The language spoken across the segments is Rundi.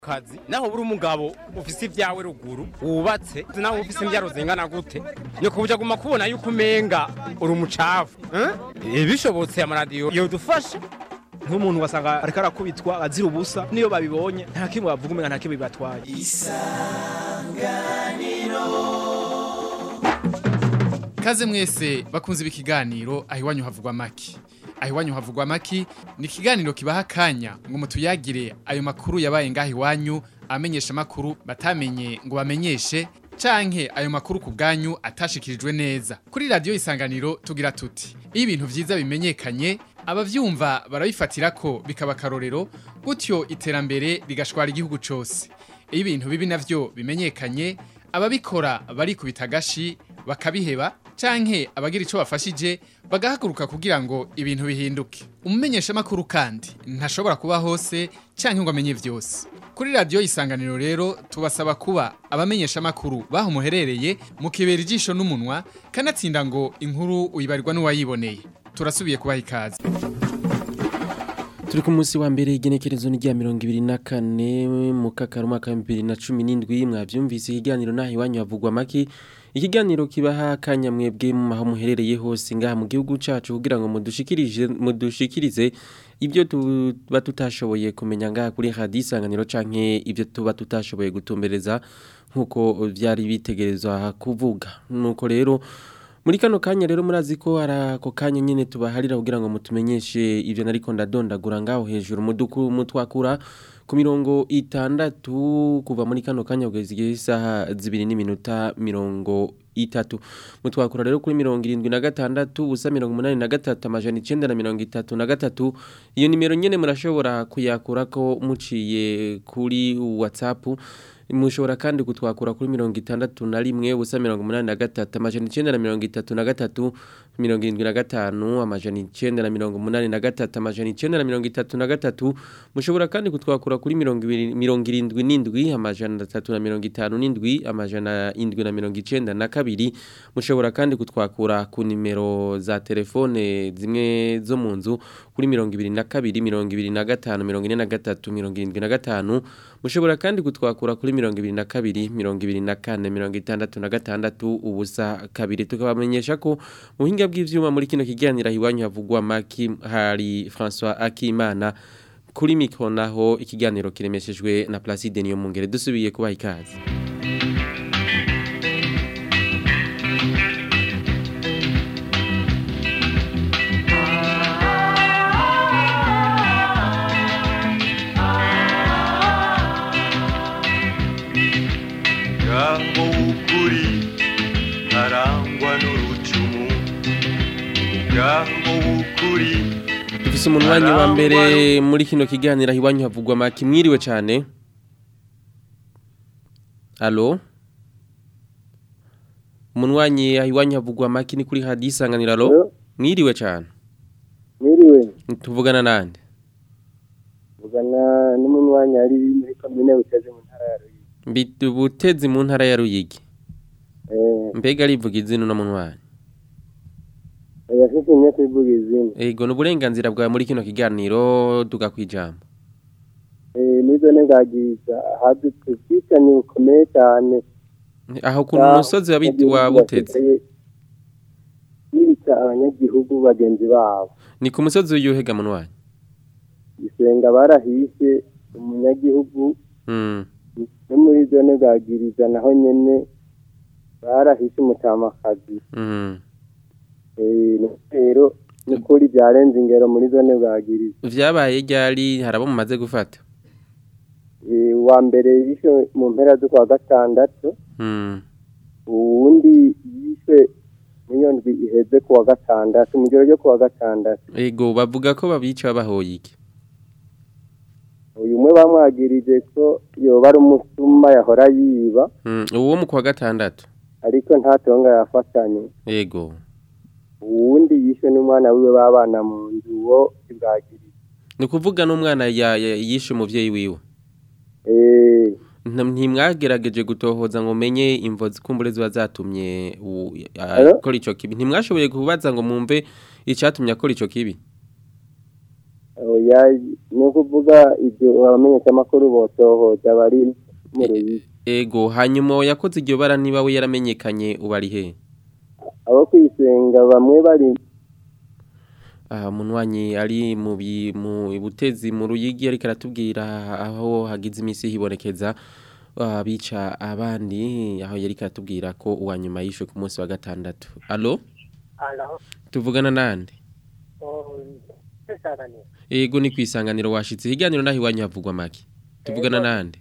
kazi naho buri umugabo ufise ibyawe ruguru wubatse naho ufise imbyaro zingana gute ni kubuja guma kubona yuko umenga uri umucafu eh? bishobotse amaradiyo yodufasha nk'umuntu wasanga ariko arakubitwa azira ubusa niyo babibonye nta kimwe bavuga umenga nta kimwe bibatwaye Kaze mwese bakunze ibi kiganiro aho iwanyu havugwa maki. Aho iwanyu havugwa maki ni ikiganiro kibaha akanya ngo mutuyagire ayo makuru yabaye ngaho iwanyu amenyesha makuru batamenye ngo bamenyeshe canke ayo makuru ku bwanyu atashikirijwe neza. Kuri radio isanganiro tugira tuti iyo ibintu vyiza bimenyekanye abavyumva barabifatira ko bikaba karorero gutyo iterambere rigashwara igihugu cose. Iyo ibintu bibi navyo bimenyekanye ababikora barikubita agashi bakabiheba canke abagira ico bafashije bagahaguruka kugira ngo ibintu bihinduke umumenyesha makuru kandi ntashobora kuba hose canke ngo amenye vyose kuri radio isanganiro rero tubasaba kuba abamenyesha makuru baho muherereye mukibera ijisho n'umunwa kanatsinda ngo inkuru uyibarirwa n'uwayiboneye turasubiye kubaha ikaze Turi ku munsi wa mbere igenekerezo ni rya mirongo ibiri na kane mu kakaro umwaka wa bibiri na cumi n'indwi mwavyumvise ikiganiro naho iwanyu havugwa maki ikiganiro kibaha akanya mwebwe mu maho muherereye hose ngaha mu gihugu cacu kugira ngo mudushikirije mudushikirize ibyo tuba tutashoboye kumenya ngaha kuri radio isanganiro canke ibyo tuba tutashoboye gutumbereza nkuko vyari bitegerezwa kuvuga nuko rero muri kano kanya rero murazi ko ara ako kanya nyene tubaharira kugira ngo mutumenyeshe ivyo nariko ndadondagura ngaho hejuru muduku mutwakura ku mirongo itandatu kuva muri kano kanya kugeza igihe isaha zibiri n'iminota mirongo itatu mutwakura rero kuri mirongo irindwi na gatandatu ubusa mirongo umunani na gatatu amajana icenda na mirongo itatu na gatatu iyo nimero nyene murashobora kuyakurako muciye kuri whatsapp mushobora kandi kutwakura kuri mirongo itandatu na rimwe ubusa mirongo umunani na gatatu amajana icenda na mirongo itatu na gatatu mirongo irindwi na gatanu amajana icenda na mirongo umunani na gatatu amajana icenda na mirongo itatu na gatatu mushobora kandi kutwakura kuri mirongo ibiri mirongo irindwi n'indwi amajana atatu na mirongo itanu n'indwi amajana indwi na mirongo icenda na kabiri mushobora kandi kutwakura ku nimero za telefone zimwe zo mu nzu kuri mirongo ibiri na kabiri mirongo ibiri na gatanu mirongo ine na gatatu mirongo irindwi na gatanu mushobora kandi kutwakura kuri mirongo ibiri na kabiri mirongo ibiri na kane mirongo itandatu na gatandatu ubusa kabiri tukabamenyesha ko mu buhinga bw'ivyuma muri kino kiganiro iwanyu havugwa maki hari François Akimana kuri mikro naho ikiganiro kiremeshejwe na Placide niyo mungere dusubiye kubaha ikaze ngaho w'ukuri arangwa n'urucumu ngaho w'ukuri dufise umunwanyi wa mbere muri kino kiganiro iwanyu havugwa maki mwiriwe cyane Allo Umunwanyi iwanyu havugwa maki ni kuri radio isanganiro allo mwiriwe cyane Mwiriwe, tuvugana nande vugana n'umunywanyi ari muri komine Butezi mu ntara ya Ruyigi. Mbitu butezi mu ntara ya Ruyigi Eh, mbega rivuga izina no munwanyi yafite imyaka ivuga izina. ego n'uburenganzira bwawe muri kino kiganiro tugakwijambo Eh, nizo negagiza hadutse ubwicanyi bukomeye cyane. aho ku musozi wa Biti- wa butezi Yica abanyagihugu bagenzi babo. ni ku musozi w'iyuhega munwanyi Isenga barahishe umunyagihugu mm. no muri zone bwagiriza naho nyene barahishe umutamakazi. mm. Eh, rero nukuri byarenze ingero muri zone bwagiriza. vyabaye ryari harabo mumaze gufata Eh, uwa mbere yishe mu mpera z'ukwa gatandatu mm. uwundi yishe muri ndwi iheze ku wa gatandatu mu gihe ryo ku wa gatandatu ego bavuga ko babica babahoye iki uyu umwe bamwagirije ko yoba ari umusuma yahora yiba mm. uwo mu kwa gatandatu ariko nta tonga yafatanye ego uwundi yishe n'umwana wiwe babana mu nzu uwo ibwagirije ni ukuvuga n'umwana ya- ya- yishe umuvyeyi wiwe eh Nta- ntimwagerageje gutohoza ngo menye imvo zikumbure ziba zatumye u- a- Alo? akora ico kibi ntimwashoboye kubaza ngo mumve icatumye akora ico kibi oya ni ukuvuga ibyo abamenyeshamakuru botohoza bari mu ruyigi ego hanyuma yakoze iryo bara niba we yaramenyekanye ubu ari he abo kwisenga bamwe bari aha munywanyi ari mu bi- mu butezi mu ruyigi ariko aratubwira aho hagize iminsi hibonekeza abica abandi aho yari aratubwira ko uwa nyuma yishwe ku munsi wa gatandatu alo tuvugana nande ego ni ku isanganiro washitse higaniro naho iwanyu havugwa make tuvugana nande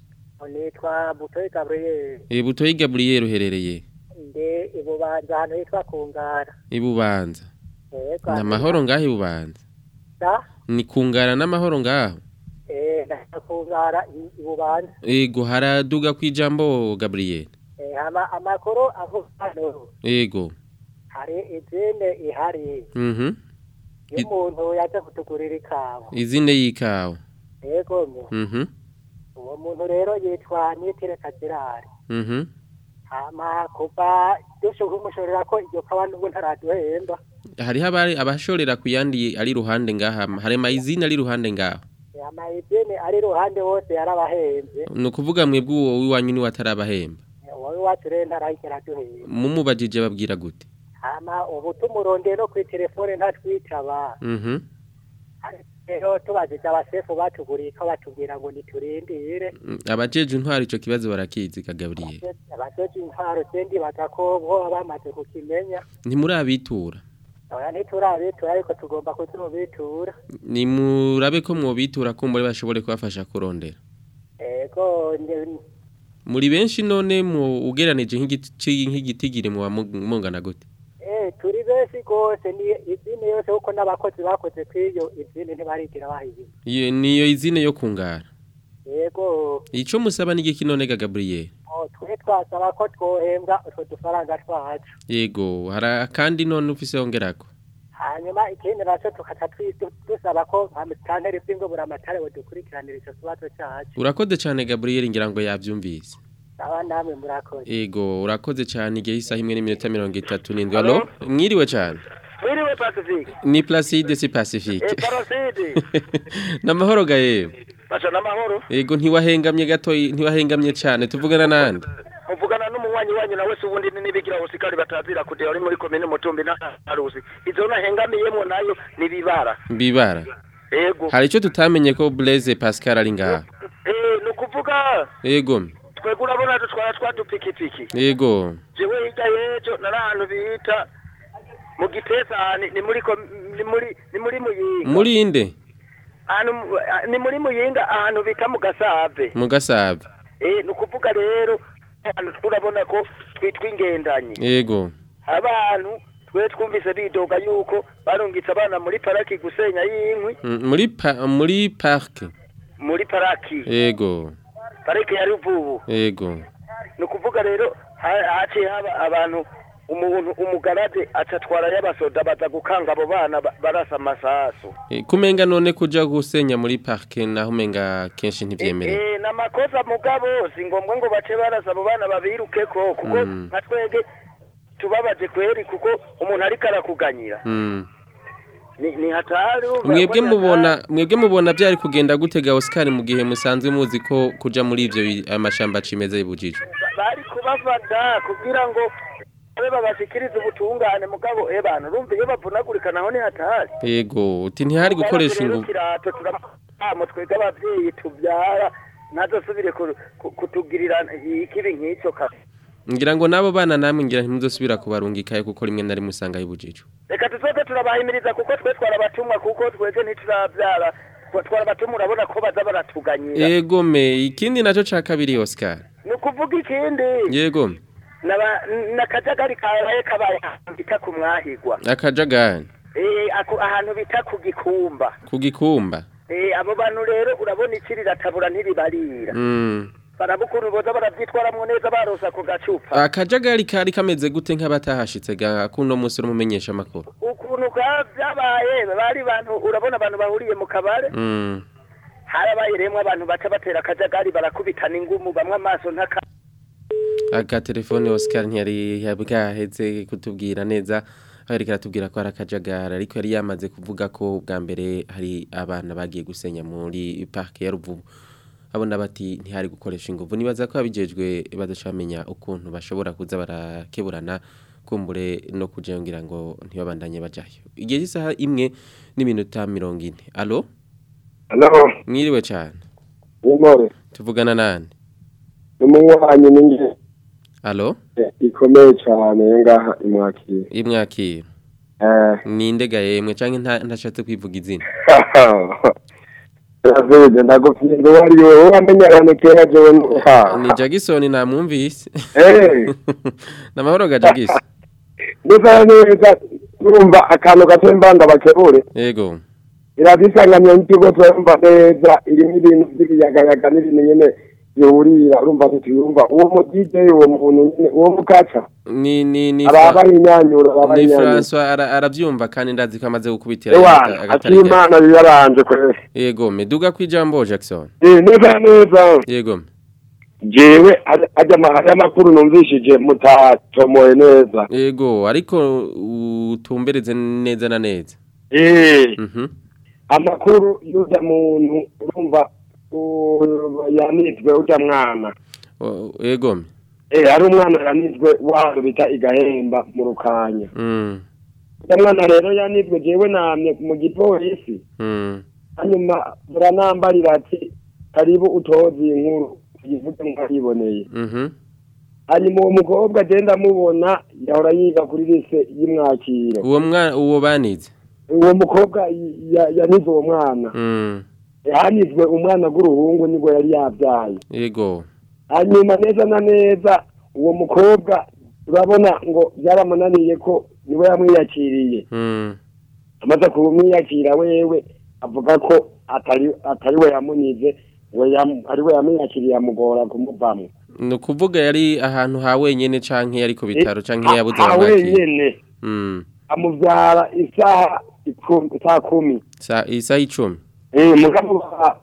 nitwa butoyi gaburiyeri e butoyi gaburiyeri uherereye nde ibubanza ahantu hitwa kungara ibubanza yego ni amahoro ngaho ibubanza da ni kungara n'amahoro ngaho eh na kungara i- ibubanza ego haraduga ku ijambo gaburiyeri eh ama amakuru avuga hano ego hari izine ihari mhm y'umuntu yaje kutugurira ikawa izine y'ikawa yego mu mhm uwo muntu rero yitwa nitire kazirari mhm hama kuva dushuka umushorera ko iryo kawa n'ubu ntaraduhemba hariho abari abashorera ku yandi ari ruhande ngaha hari mayizine ari ruhande ngaho ama izine ari iruhande hose yarabahembe ni ukuvuga mwebwe uwo w'iwanyu niwe atarabahemba wowe wacu rero ntarahigera duhemba mumubajije babwira gute hama ubu tumurondeye no kuri telefone ntatwitaba mhm rero tubajije abasefu batuguriye ko batubwira ngo niturindire Mm, abajeje intwari ico kibazo barakizi kagabriye abajeje intwaro sendi baza ko bo bamaze kukimenya ntimurabitura oya ntiturabitura ariko tugomba kutubitura nimurabe ko mwobitura ko muri bashobore kubafasha kurondera ego nde- muri benshi none mu ugeranije nk'igiti nk'igitigiri mu mungana gute eh turi benshi gose ni izindi yose kuko n'abakozi bakoze kw'iyo izindi ntibarigira bahiye iyo niyo izine yo kungara yego ico musaba n'igiki none Gabriel oh, twe twasaba ko twohembwa utwo dufaranga twacu yego hara kandi none ufise yongerako hanyuma ikindi nacyo tukaca twi- du- dusaba ko amatanteri bw'ingobura amatare budukurikiranira icyo kibazo cyacu urakoze cyane Gabriel ngira ngo yavyumvise aba namwe murakoze Ego urakoze cyane igihe isaha imwe n'iminota mirongo itatu n'indwi alo mwiriwe cyane Mwiriwe Pacifique. ni Placide si Pacifique Eh Parasidi. namahoro gaye Basha namahoro. Ego ntiwahengamye gato ntiwahengamye cyane tuvugana nande Muvugana n'umunywanyi wanyu nawe se ubundi nibigira usikari batazira kudera uri muri komine Mutumbi na Harusi. Izo nahengamiyemo nayo nibibara. bibara Ego. hari icyo tutamenye ko Blaise Pascal ari ngaha Eh nukuvuga Ego twebwe urabona dutwara twadupikipiki. Ego Jewe hirya yejo nari ahantu bita mu gitesani ni muri kom- ni muri ni muri muyinga. muri inde Ahantu mu- ni muri muyinga ahantu bita mu gasave. mu gasabe Eh nukuvuga rero ahantu turabona ko twitwa ingendanye. Ego abantu twe twumvise bidoga yuko barungitse abana muri paraki gusenya y'inkwi Mm, muri pa, muri park muri paraki Ego pariki ya ruvubu Ego ni ukuvuga rero ha- haciye haba abantu umuntu umugaraje acatwara y'abasoda baza gukanga abo bana ba- barasa amasasu E, kumenga none kuja gusenya muri park naho umenga kenshi ntivyemerewe Eh, ni amakosa mugabo si ngombwa ngo bace barasa abo bana babirukeko kuko Mm. nka twege tubabaje kweri kuko umuntu ariko arakuganyira Mm. ni, ni hatari urumva mwebwe ko ni hatari. mubona mwebwe mubona byari kugenda gutega Oscar mu gihe musanzwe muzi ko kuja muri ivyo bi- amashamba cimeza yibujijwe bari kubafata kugira ngo babe babashikirize ubutungane mugabo eh bantu urumva iyo bavunagurika naho ni hatari yego uti ntihari gukoresha Rero ingufu kirato turamamo twebwe abavyeyi tubyara ntazosubire ku- ku- kutugirira ikibi nk'icyo kazi ngira ngo nabo bana namwe ngira ntimuzosubira kubarungikayo kuko rimwe na rimwe usanga yibujijwe reka tuzoze turabahimiriza kuko twe twarabatumwa kuko twebwe ntiturabyara Twa- twarabatumwa urabona ko baza baratuganyira yego me ikindi naco ca kabiri Oscar ni ukuvuga ikindi yego naba- n'akajagari kabaye kabaye ahantu bita ku mwahigwa akajagani Eh, ako- ahantu bita ku gikumba kugikumba Eh, abo bantu rero urabona iki riratabura ntiribarira mm. barabukuru boza baravyitwaramwo neza barosa ku gacupa akajagari kari kameze gute nk'abatahashitse ga kuno musi urumumenyesha amakuru ukuntu ka vyabaye bari bantu urabona abantu bahuriye mu kabare mm. harabaye remwe abantu baca batera akajagari barakubitana ingumu bamwe amaso ntaka agatelefone Oscar ntiyari yabwaheze kutubwira neza ariko aratubwira ko ari akajagara ariko yari yamaze kuvuga ko bwa mbere hari abana bagiye gusenya muri parike ya ruvubu abona bati ntihari gukoresha ingufu nibaza ko abijejwe badashamenya ukuntu bashobora kuza barakeburana kumbure no kujengira ngo ntibabandanye bajayo igihe cy'isaha imwe n'iminota mirongo ine alo Halo, mwiriwe cyane nimore. tuvugana nani Numuwanyu ninge alo ikomeye cyane ngaha imwakira. imwakira Eh, ninde gahemwe canke nta- ntashatse kwivuga izina Yavuze ndagufite wari wowe wamenya abantu kera jewe ha. ni Jackson namwumvise Eh, namahoro ga Jackson ndisa neza urumva akantu gato mbanda bakebure. yego Iradisanganya n'ikigo twumva neza irimo ibintu by'ibiyagayaga n'ibintu nyene bihurira urumva tutiyumva uwo mu DJ uwo muntu nyene uwo mukaca ni ni ni araba inyanyura araba ni inyanyura. François ara- aravyumva kandi ndazi ko amaze gukubitira Ewana, agatari gake. akimana biyaranje kwese. yego meduga kwijambo Jackson Eh, neza neza. yego jewe ajya ajya amakuru numvishije mutatomoye neza yego ariko utumbereze neza na neza eh mhm amakuru y'ujya muntu urumva u- yanizwe ujya mwana O- yego eh hari umwana yanizwe waro bita igahemba mu rukanya mm ujya mwana rero yanizwe jewe namye mu gipolisi mm hanyuma buranambarira ati karibu utozi inkuru tuyivuge mwayiboneye mhm hanyuma uwo mukobwa agenda amubona yahora yiga kuri lise y'imwakiro uwo mwana uwo banize uwo mukobwa ya- yanize uwo mwana mm yanizwe umwana w'uruhungu nibwo yari yabyaye yego hanyuma neza na neza uwo mukobwa urabona ngo byaramunaniye ko niwe yamwiyakiriye mm amaze kumwiyakira wewe avuga ko atari atari we yamunize we yam- ari we yamwiyakiriye amugora kumuvamo ni ukuvuga yari ahantu ha wenyene canke yari ku bitaro canke yabuze Ah, abamwakira wenyene mm amubyara isaha ikumi- saa kumi sa isaha icumi Eh, mugabo ba-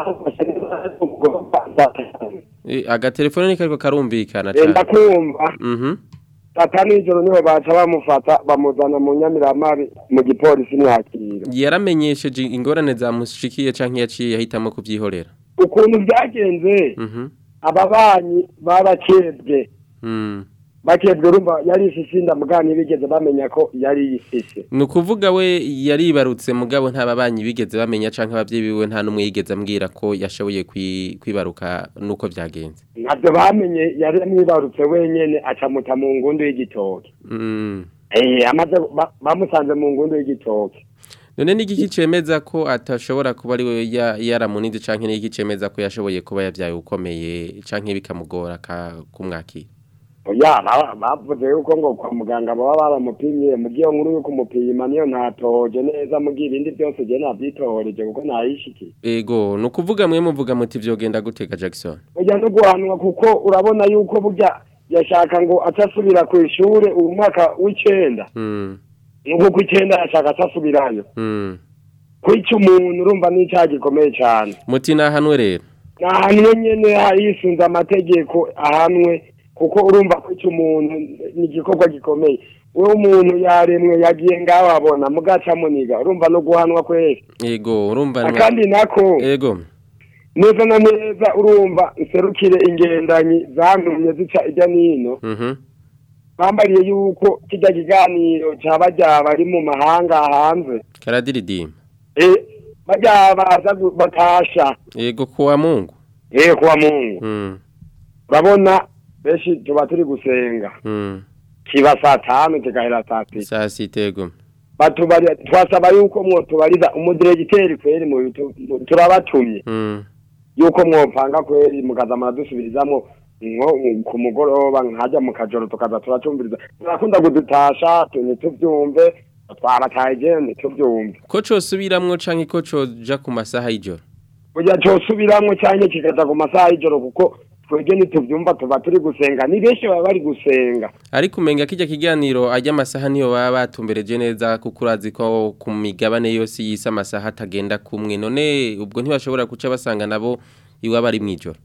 ba- Eh, agatelefone ni kariko karumvikana Eh, cane ndakumva mhm tata nijoro niho baca bamufata bamuzana mu nyamiramari mu gipolisi mwakira yaramenyesheje ingorane zamushikiye canke yaciye ahitamo kuvyihorera ukuntu byagenze mhm ababanyi barakebwe mm bakebwe urumva yari isisi ndamugani bigeze bamenya ko yari isisi ni ukuvuga we yaribarutse mugabo nta babanyi bigeze bamenya canke abavyeyi biwe nta n'umwe yigeze ambwira ko yashoboye kwi- kwibaruka nuko vyagenze ntabyo bamenye yari amwibarutse wenyene acamuta mu ngundu y'igitoki mm eh amaze ba- bamusanze mu ngundu y'igitoki none n'igiki cemeza ko atashobora kuba ari we ya- yaramunize canke n'igiki cemeza ko yashoboye kuba yavyaye ukomeye canke bikamugora ka- kumwakira oya ba- bavuze yuko ngo kwa muganga baba baramupimye mu gihe nkuru yuko umupima niyo ntatoje neza mu gihe ibindi byose je navyitohoreje kuko nayishikiye ego ni ukuvuga mwe muvuga muti vyogenda gutega Jackson ujya no guhanwa kuko urabona yuko burya yashaka ngo acasubira ku ishure ubu mwaka w'icenda mm nuko ku icenda yashaka acasubirayo mm kwica umuntu urumva n'icaha gikomeye cane muti nahanwe rero nahanwe nyene yisunze amategeko ahanwe kuko urumva kwica umuntu ni igikorwa gikomeye we umuntu yaremwe yagiye ngaho abona mugaca muniga urumva no guhanwa kwese ego urumva akandi nako ego neza na neza urumva nserukire ingendanyi zantumye zica ijya n'ino mhm bambariye yuko kijya kiganiro cyaba ryaba ari mu mahanga hanze karadiridima eh bajya baza gu- batasha ego kuwa mungu eh kuwa mungu mm urabona benshi tuba turi gusenga mm kiba saa tanu kigahera saa sita saa sita ego batubari twasaba yuko mwotubariza umudiregiteri kweri mu bitu- mu- turabatumye mm yuko mwopanga kweri mukaza muradusubirizamwo nko ku mugoroba nkajya mu kajoro tukaza turacumviriza turakunda kudutasha tu- ntituvyumve twabataye ntituvyumve ko cosubiramwo canke ko coja ku masaha y'ijoro kugira cosubiramwo canke kikaza ku masaha y'ijoro kuko twebwe ntituvyumva tuba turi gusenga ni benshi baba bari gusenga ariko umenga kijya kiganiro ajya amasaha niyo baba batumbereje neza kuko urazi ko ku migabane yose y'isi amasaha atagenda kumwe none ubwo ntibashobora guca basanga nabo iwaba ari mw'ijoro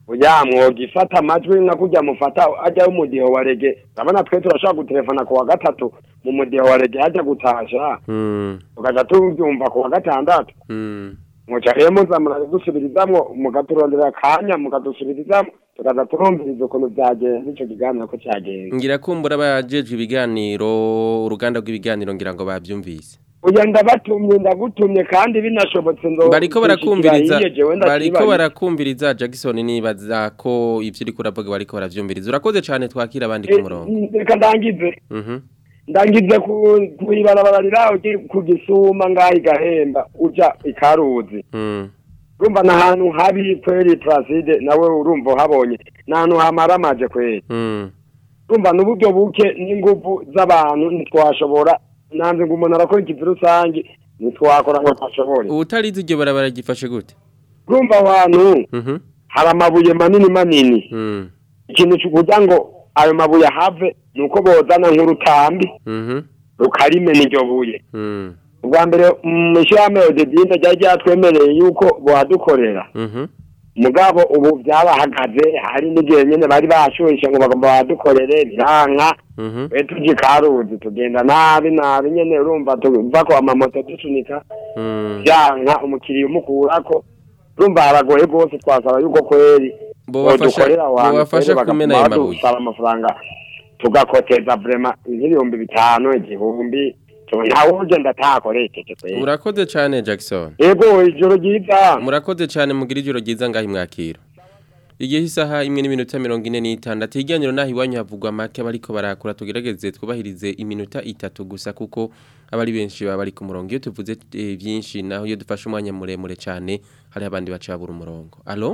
oya mwogifata amajwi nka kurya mufata ajyaho umudiho wa rege urabona twe turashobora gutelefona ku wa gatatu mu mudiho wa rege hajya gutasha Mm. tukaja tubyumva ku wa gatandatu Mm. muca rero muza muradusubirizamwo mugaturondera akanya mukadusubirizamwo tukaza turumviriza ukuntu byagenze ico kiganiro ko cyagenze Ngira kumbura abajejwe ibiganiro uruganda rw'ibiganiro ngira ngo bavyumvise. uya ndabatumye ndagutumye kandi binashobotse ndo Bariko barakumviriza hiye jewe bariko ndakibaye. barakumviriza Jackson nibaza ko ivyo uri kuravuga bariko baravyumviriza. Urakoze cyane twakira abandi ku Eh, murongo. reka ndangize Mhm. ndangize ku ibarabara riraho ku gisuma ngaho igahemba uja ikaruzi Mm. urumva ni ahantu habi kweri placide nawe urumva uhabonye ni ahantu hamara amaje kweri Mm. urumva ni uburyo buke n'inguvu z'abantu ntitwashobora nanze ngo umuntu arakora ikivi rusange ntitwakora ngo twashobore Ubutarizi iryo barabara gifashe gute? urumva aho hantu Mhm. hari amabuye manini manini Mm. ikintu kugira ngo ayo mabuye ahave ni uko bozana nk'urutambi Mhm. rukarimena iryo buye Mm. ubwa mbere mu ishyirahamwe odedinde ryari ryatwemereye yuko bohadukorera Mhm. mugabo ubu byabahagaze hari n'igihe nyine bari bashuhishe ngo bagomba badukorere biranka Mhm. we tujya ikaruzi tugenda nabi nabi nyine urumva tuva ko amamoto dusunika Mm. byanka umukiriya umukurako urumva haragoye rwose twasaba yuko kweri Bobafasha bodukorera abantu bobafasha kweri kumena bakaguma ayo mabuye. badusaba amafaranga tugakoteza vrema nk'ibihumbi bitanu igihumbi tu- ntawe ugenda atakoresheje kweri Urakoze cyane Jackson. yego ijoro ryiza Murakoze cyane mugira ijoro ryiza ngaho imwakiro. Igihe isaha imwe n'iminota mirongo ine n'itandatu iganiro naho iwanyu havugwa make bariko barakura tugerageze twubahirize iminota itatu gusa kuko abari benshi baba bari ku murongo iyo tuvuze eh, byinshi naho iyo dufashe umwanya muremure cyane hari abandi bacabura umurongo. Allo?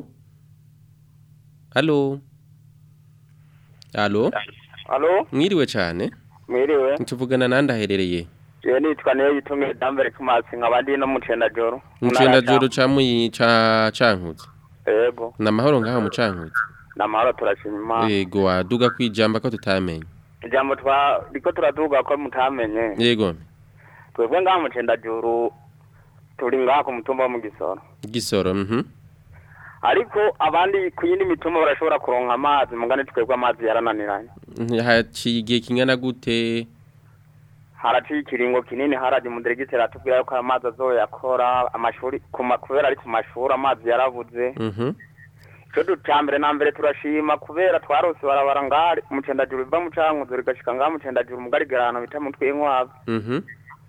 Allo? Allo? Alo, Mwiriwe cyane. mwiriwe. Tuvugana nande aherereye? Je nitwa niyo yitumye Dambere Kumasi nkaba ndi no mu Cendajoro. Mucenda joro ca muyi ca cankuzi. Yego, Na mahoro ngaho mu cankuzi. namahoro turashima Imana. Yego waduga kwijamba ko tutamenye. Ijambo twa riko turaduga ko mutamenye. Yego. Twebwe ngaha mu Cendajoro turi ngaha ku mutumba wo mu Gisoro. Gisoro mhm. Ariko abandi ku yindi mitumba barashobora kuronka amazi mugane twebwe amazi yarananiranye. Haciye igihe kingana gute? Haraciye ikiringo kinini haraje umudiregiteri atubwira yuko amazi azoyakora amashuri kuma- kubera ari ku mashuri amazi yarabuze. Mhm. Cyo ducambere na mbere turashima kubera twarose barabara ngari mucendajuru iva mu cankuzo rigashika ngaha mucendajuru mugari garano bita mutwe inkwavu Mhm.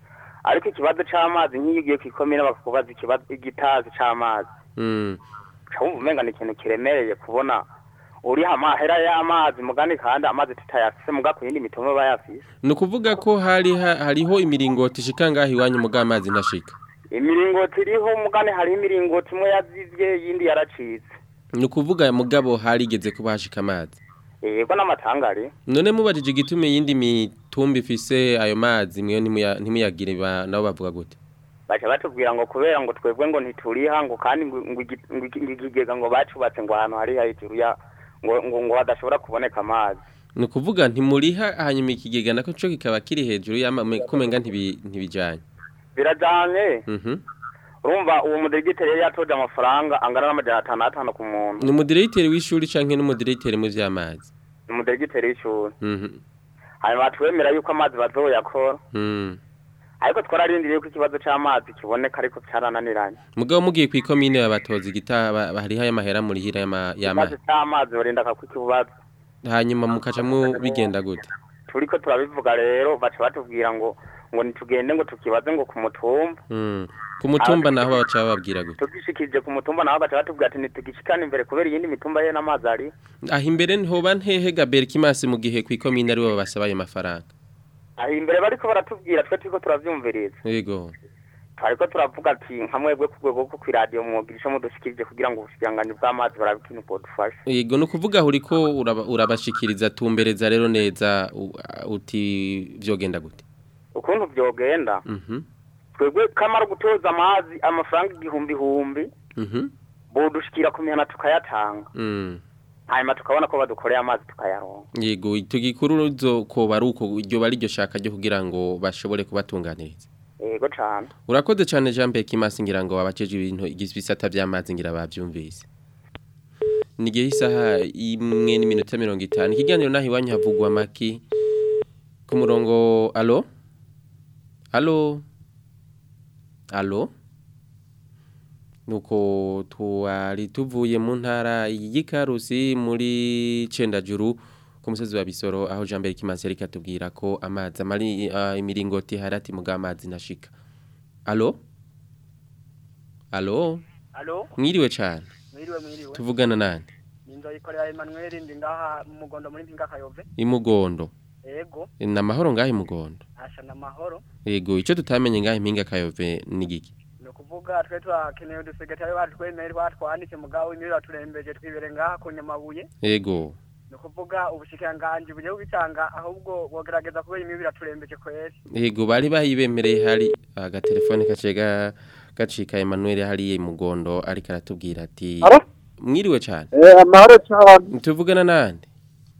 ariko ikibazo c'amazi nk'iyo ugiye kw'ikomine bakakubaza ikibazo igitazi c'amazi Mm. cawumva umenga ni ikintu kiremereye kubona uriha amahera y'amazi mugani kandi amazi tutayafise muga ku yindi mitumba bayafise Nukuvuga ko hari ha- hariho imiringoti ishika ngaho iwanyu muga amazi ntashika. imiringoti iriho mugani hariho imiringoti imwe yazivye yindi yaracitse Nukuvuga mugabo harigeze kuba hashika amazi. yego n'amatangari None mubajije igitume yindi mitumba ifise ayo mazi mwe ntimuya- ntimuyagire ba- nabo bavuga gute? baca batubwira ngo kubera ngo twebwe ngo ntituriha ngo kandi ngo ngo igi- ngo iki- ngo ikigega ngo bacubatse ngo ahantu hari hejuru ya ngo ngo ngo hadashobora kuboneka amazi Nukuvuga ntimuriha hanyuma ikigega nako cyo kikaba kiri hejuru y'amazi kumenga ntibi ntibijanye. birajanye Mhm. urumva uwo mudiregiteri yari yatoje amafaranga angana n'amajana atanu atanu ku muntu Ni umudirecteur w'ishuri canke n'umudirecteur mu vy'amazi. ni umudiregiteri w'ishuri Mhm. hanyuma batwemera yuko amazi bazoyakora Mm. ariko twararindiriye ko ikibazo c'amazi kiboneka ariko carananiranye Mugabo mugiye kwikomine babatoza igitaba hariho aya mahera muri hira yama ikibazo c'amazi barinda kakukibazo hanyuma mukaca mu bigenda gute turiko turabivuga rero baca batubwira ngo ngo nitugende ngo tukibaze ngo ku mutumba Mm. ku mutumba naho baca bababwira gute tugishikije ku mutumba naho baca batubwira ati ntitugishikane imbere kubera iyindi mitumba ye n'amazi ari aho imbere ntihoba ntehe Gabriel Kimasi mu gihe kwikomine ari bo babasaba ayo mafaranga aho imbere bariko baratubwira twe turiko turavyumviriza yego twariko turavuga ati nka mwebwe ku rwego rwo kw'iradiyo mwogira ico mudushikirije kugira ngo ubushikiranganji bw'amazi barabe ikintu bwodufasha yego nukuvuga aho uriko uraba- urabashikiriza tumbereza rero neza u- uti vyogenda gute ukuntu vyogenda Mhm. twebwe kamara gutoza amazi amafaranga igihumbi humbi Mhm. bodushikira ku mihana tukayatanga Mm. hanyuma tukabona ko badukoreye amazi tukayaronka yego tugikuru ruzo ko baruko iryo bari ryo shaka ryo kugira ngo bashobore kubatunganiriza yego cane urakoze cyane Jean Pierre Kimasi ngira ngo abaceje ibintu igisata by'amazi ngira bavyumvise ni igihe isaha imwe n'iminota mirongo itanu ikiganiro naho iwanyu havugwa amaki ku murongo alo alo alo nuko twari tuvuye mu ntara y'ikarusi muri cendajuru ku musozi wa bisoro aho jean mbere kimansi yari katubwira ko amazi amari ah, imiringoti harati muga amazi nashika alo alo Alo, mwiriwe cyane mwiriwe mwiriwe. tuvugana nande Ninzo ikorera Emmanuel ndi ngaha mu mugondo muri Mpinga Kayove. imugondo Ego, ni amahoro ngaho imugondo asha na mahoro. yego icyo tutamenye ngaho impinga kayove ni giki Ni ukuvuga twe twakeneye udusegetari batwemere batwanditse mugabo imiri turembeje twibere ngaha ku Nyamabuye. yego Ni ukuvuga ubushikiranganji bugiye bubitanga ahubwo bogerageza kubera imiri turembeje kweri. yego bari bayibemereye hari agatelefone gaciye ga- gacika Emmanuel hariya imugondo ariko aratubwira ati Alo? mwiriwe cyane Eh, amahoro cyane. tuvugana nande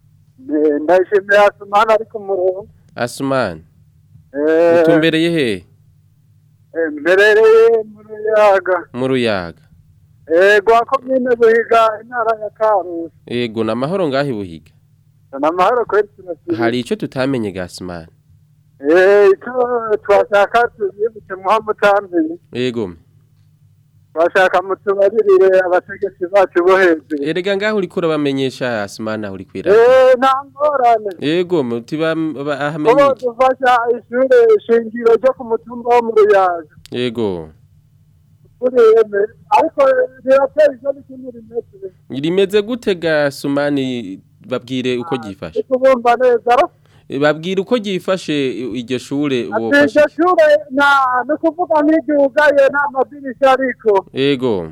Eh, Ndayishimiye Asumani ari ku murongo. Asumani Eh, utumbereye he eh, mberereye mu Ruyaga. mu ruyaga Eh, gwa komine Buhiga intara ya Karusi. yego ni amahoro ngaho ibuhiga Na amahoro kweri turasiba. hari icyo tutamenye ga Asumani Eh, icyo twashaka tuzibutse muhamutambiye. yego Twashaka mutubaririre abategetsi bacu bo hejuru. erega ngaho uriko urabamenyesha Asumani aho uri kwira Eh, nta ngorane. yego mutiba Kubo ahamenye iki dufasha ishure shingiro ryo ku mutumba wo mu Ruyaga. yego Kuri eme. Ariko rirateye ivyo n'ikindi rimeze. rimeze gute ga Asumani babwire uko gifashe Kubumva neza. ro? babwire uko gifashe iryo shure Ati bofashe iryo shure nta ni ukuvuga nk'iryugaye nta madirisha ariko. yego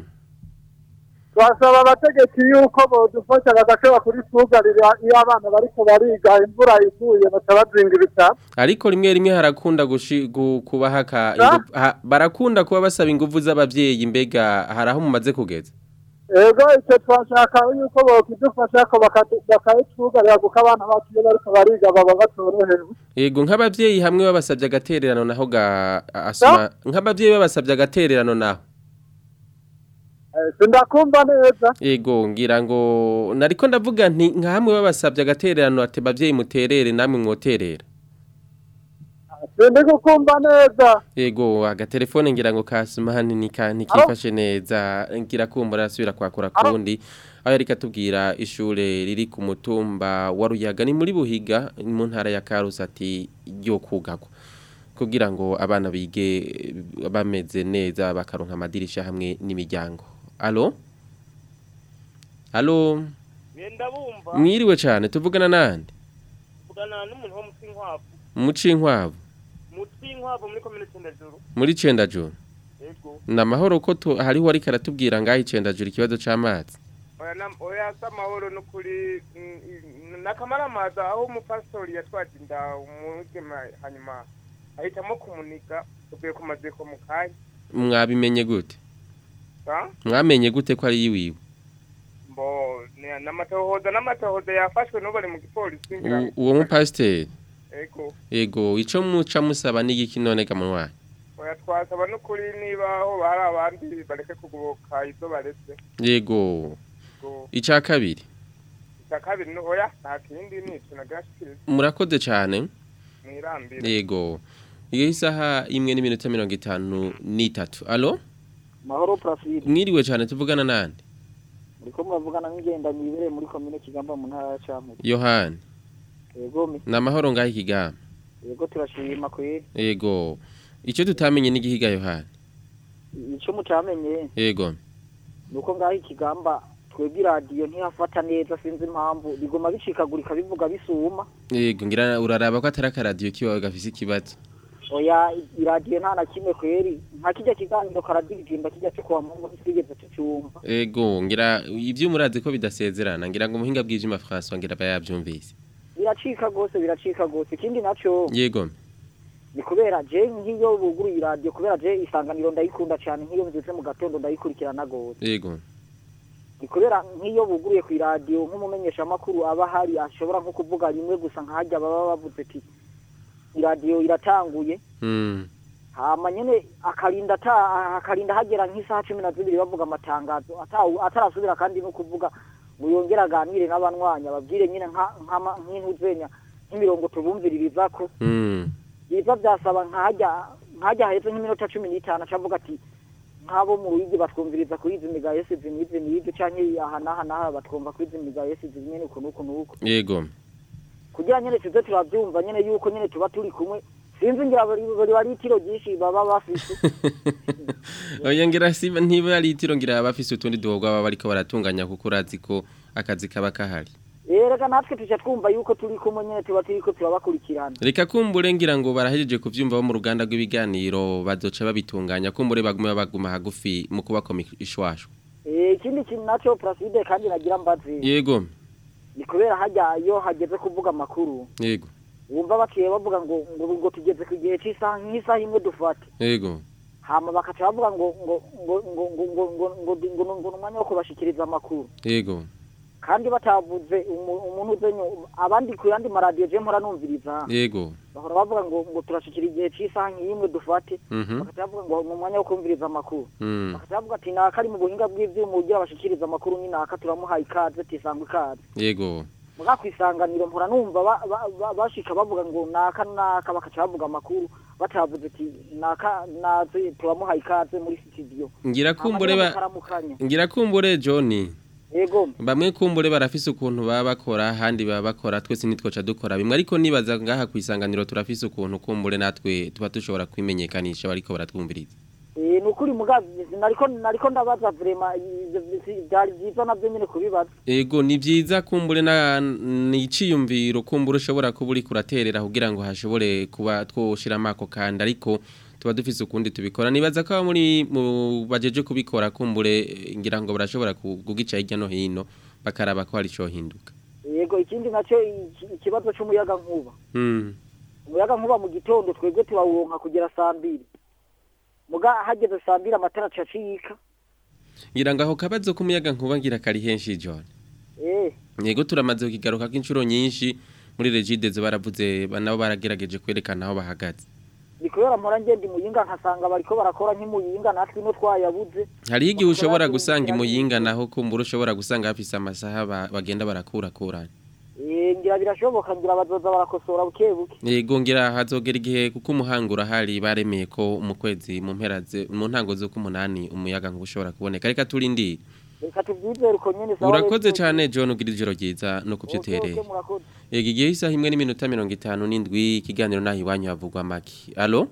Twasaba abategetsi yuko bodufasha bagashobora kuritwugarira iyo abana bariko bariga imvura iguye baca bazinga ibitabo. ariko rimwe rimwe harakunda gushi- gu- kuba haka Ah? ingu- ha- barakunda kuba basaba ingufu z'abavyeyi mbega hari aho mumaze kugeza Ego icyo twashaka yuko bokidufasha ko bakatu- bakayitwugarira kuko abana bacu iyo bariko bariga baba batorohewe. yego nk'abavyeyi hamwe babasabye agatererano naho ga asuma nk'abavyeyi babasabye agatererano naho Eh, Sindakumva neza. yego ngira ngo nariko ndavuga nti nka hamwe babasabye agatererano ati bavyeyi muterere namwe mwoterera Sindi gukumva neza. yego agatelefone ngira ngo kasumani nika ntikifashe neza ngira kumbura asubira kwakura kundi aho yari katubwira ishure riri ku mutumba wa Ruyaga ni muri Buhiga mu ntara ya Karusi ati ryo kugagwa kugira ngo abana bige eh, bameze neza bakaronka amadirisha hamwe n'imiryango alo alo Ngenda bumva mwiriwe cyane tuvugana nande kugana n'umuntu wo mu Tsinkwavu. muci inkwavu Mu Tsinkwavu muri komine Cendajuru. muri cendajuru Ego. ni amahoro ko tu- hariho ariko aratubwira ngaho icendajuru ikibazo c'amazi Oya nam oya samahoro no kuri nakamaramaza aho umupastori yatwaje inda umugema hanyuma ahitamo kumuniga uvuye ku maziko mu kanya. mwabimenye gute Ha? mwamenye gute ko ari yiwiwe Mbo ni- n'amatohoza n'amatohoza yafashwe n'ubari mu gipolisi ngira. U- uwo mupasiteri Ego. ego ico muca musaba n'igiki none ga munwa Oya twasaba no kuri niba aho bari abandi bareke kugoboka izo baretse. yego Go. ica kabiri Icya kabiri no oya nta kindi ni ico nagashikiriza murakoze cane mwirambire. yego iyo isaha imwe n'iminota mirongo itanu n'itatu alo mahoro Placide mwiriwe cane tuvugana nande muriko muravugana n'ingenda nyibereye muri komine Kigamba mu ntara ya Cankuzo yohani yego mi ni amahoro ngaho ikigamba yego turashima kweri yego ico tutamenye n'igihiga yohani ico mutamenye yego nuko ngaho ikigamba twebwe iradiyo ntihafata neza sinzi impamvu bigoma bicikagurika bivuga bisuma yego ngira uraraba ko atari akaradiyo kiwawe gafise ikibazo oya iradiyo nta na kimwe kweri nka kijya kiganiro karadiridimba kijya cyo kuwa mungu ntitwigeze tucyumva Ego ngira ivyo murazi ko bidasezerana ngira ngo muhinga bw'ijima François ngira bayavyumvise. biracika gose biracika gose ikindi naco Yego. ni kubera je nk'iyo buguruye iradiyo kubera je isanganiro ndayikunda cyane nk'iyo mbyutse mu gatondo ndayikurikirana gose Yego. ni kubera nk'iyo buguruye ku iradiyo nk'umumenyeshamakuru aba ahari ashobora nko kuvuga rimwe gusa nk'ahajya baba bavuze ati iradiyo iratanguye Mm. hama nyene akarinda ata akarinda hagera nk'isaha cumi na zibiri bavuga amatangazo ata- atarasubira kandi no kuvuga ngo yongere aganire n'abanwanya babwire nyine nka- nk'ama- nk'intuzenya nk'imirongo tubumviririzako Mm. biza byasaba nkajya nkajya haheze nk'iminota cumi n'itanu acavuga ati nk'abo mu ruyigi batwumviriza kuri izi miga yesi izi n'izi n'izi canke aha n'aha n'aha batwumva kuri izi miga yesi izi nyene uku n'uku n'uku Yego. kugira nyene tuze turavyumva nyene yuko nyene tuba turi kumwe sinzi ngira bari bari bari itiro ryinshi baba bafise Oya ngira siba ntiba ari itiro ngira abafise utundi duhogwa baba bariko baratunganya kuko urazi ko akazi kaba kahari. erega natwe tuca twumva yuko turi kumwe nyene tuba turiko turabakurikirana Reka kumbure ngira ngo barahejeje kuvyumva bo mu ruganda rw'ibiganiro bazoca babitunganya kumbure baguma baguma hagufi mu kubakoma ishwashwa. Eh, ikindi kintu naco Placide kandi nagira mbazi Yego. ni kubera hajya iyo hageze kuvuga amakuru Yego. wumva bakiye bavuga ngo ngo ngo tugeze ku gihe cy'isaha nk'isaha imwe dufate Yego. hama bakaca bavuga ngo ngo ngo ngo ngo ngo ngo ngo ngo ngo ngo umwanya wo kubashikiriza amakuru Yego. kandi batavuze umu- umuntu uzenyo abandi ku yandi maradiyo je mpora numviriza Yego. bahora bavuga ngo ngo turashikira igihe cy'isaha nk'imwe dufate Mhm. bakaca bavuga ngo mu mwanya wo kumviriza amakuru Mm. bakaca bavuga ati naka ari mu buhinga bw'ivyuma ugira abashikiriza amakuru ni naka turamuhaye ikaze tisangwa ikaze Yego. muga kwisanganiro mpora numva ba- ba- ba- bashika bavuga ngo naka naka bakaca bavuga amakuru batavuze ati naka naze turamuhaye ikaze muri studio Ngira kumbure ba bakaramukanya Ngira kumbure Johnny. yego Bamwe kumbure barafise ukuntu baba bakora handi baba bakora twese nitwoca dukora bimwe ariko nibaza ngaha kwisanganiro turafise ukuntu kumbure natwe tuba dushobora kwimenyekanisha bariko baratwumviriza. Eh, ni ukuri muga nariko nariko ndabaza vrema byari byiza navyo nyene kubibaza Ego ni vyiza kumbure na niciyumviro kumbure ushobora kuba uri kuraterera kugira ngo hashobore kuba twoshiramo ako kandi ariko tuba dufise ukundi tubikora nibaza ko aba muri mu bajeje kubikora kumbure eh, ngira ngo barashobora ku- kugica hirya no hino bakaraba ko hari ico hinduka. yego ikindi naco iki- ikibazo c'umuyaga nkuba Mm. umuyaga nkuba mu gitondo twebwe turawuronka kugera saa mbiri muga hageze saa mbiri amatara aca acika Ngira ngo aho kabazo kumuyaga nkuba ngira kari henshi John. eh Yego turamaze kukigaruka k'inshuro nyinshi muri Regidezo baravuze ba- nabo baragerageje kwerekana aho bahagaze. ni kubera mpora ngenda imuyinga nkasanga bariko barakora nk'imuyinga natwe ino twayabuze Hari igihe ushobora gusanga imuyinga naho kumbura ushobora gusanga hafise amasaha ba- bagenda barakurakurana. Eh, ngira birashoboka ngira bazoza barakosora buke buke Yego ngira hazogera igihe kuko umuhangura hari baremeye ko mu kwezi mu mpera ze mu ntango zo kumunani umuyaga ngo ushobora kuboneka reka turindi. reka tuvyizere uko nyene sawa Urakoze rero. cyane John ugira ijoro ryiza no Okay, okay, kuvyutereye. murakoze. Yego igihe isaha imwe n'iminota 57 ikiganiro nahi iwanyu havugwa maki. Allo?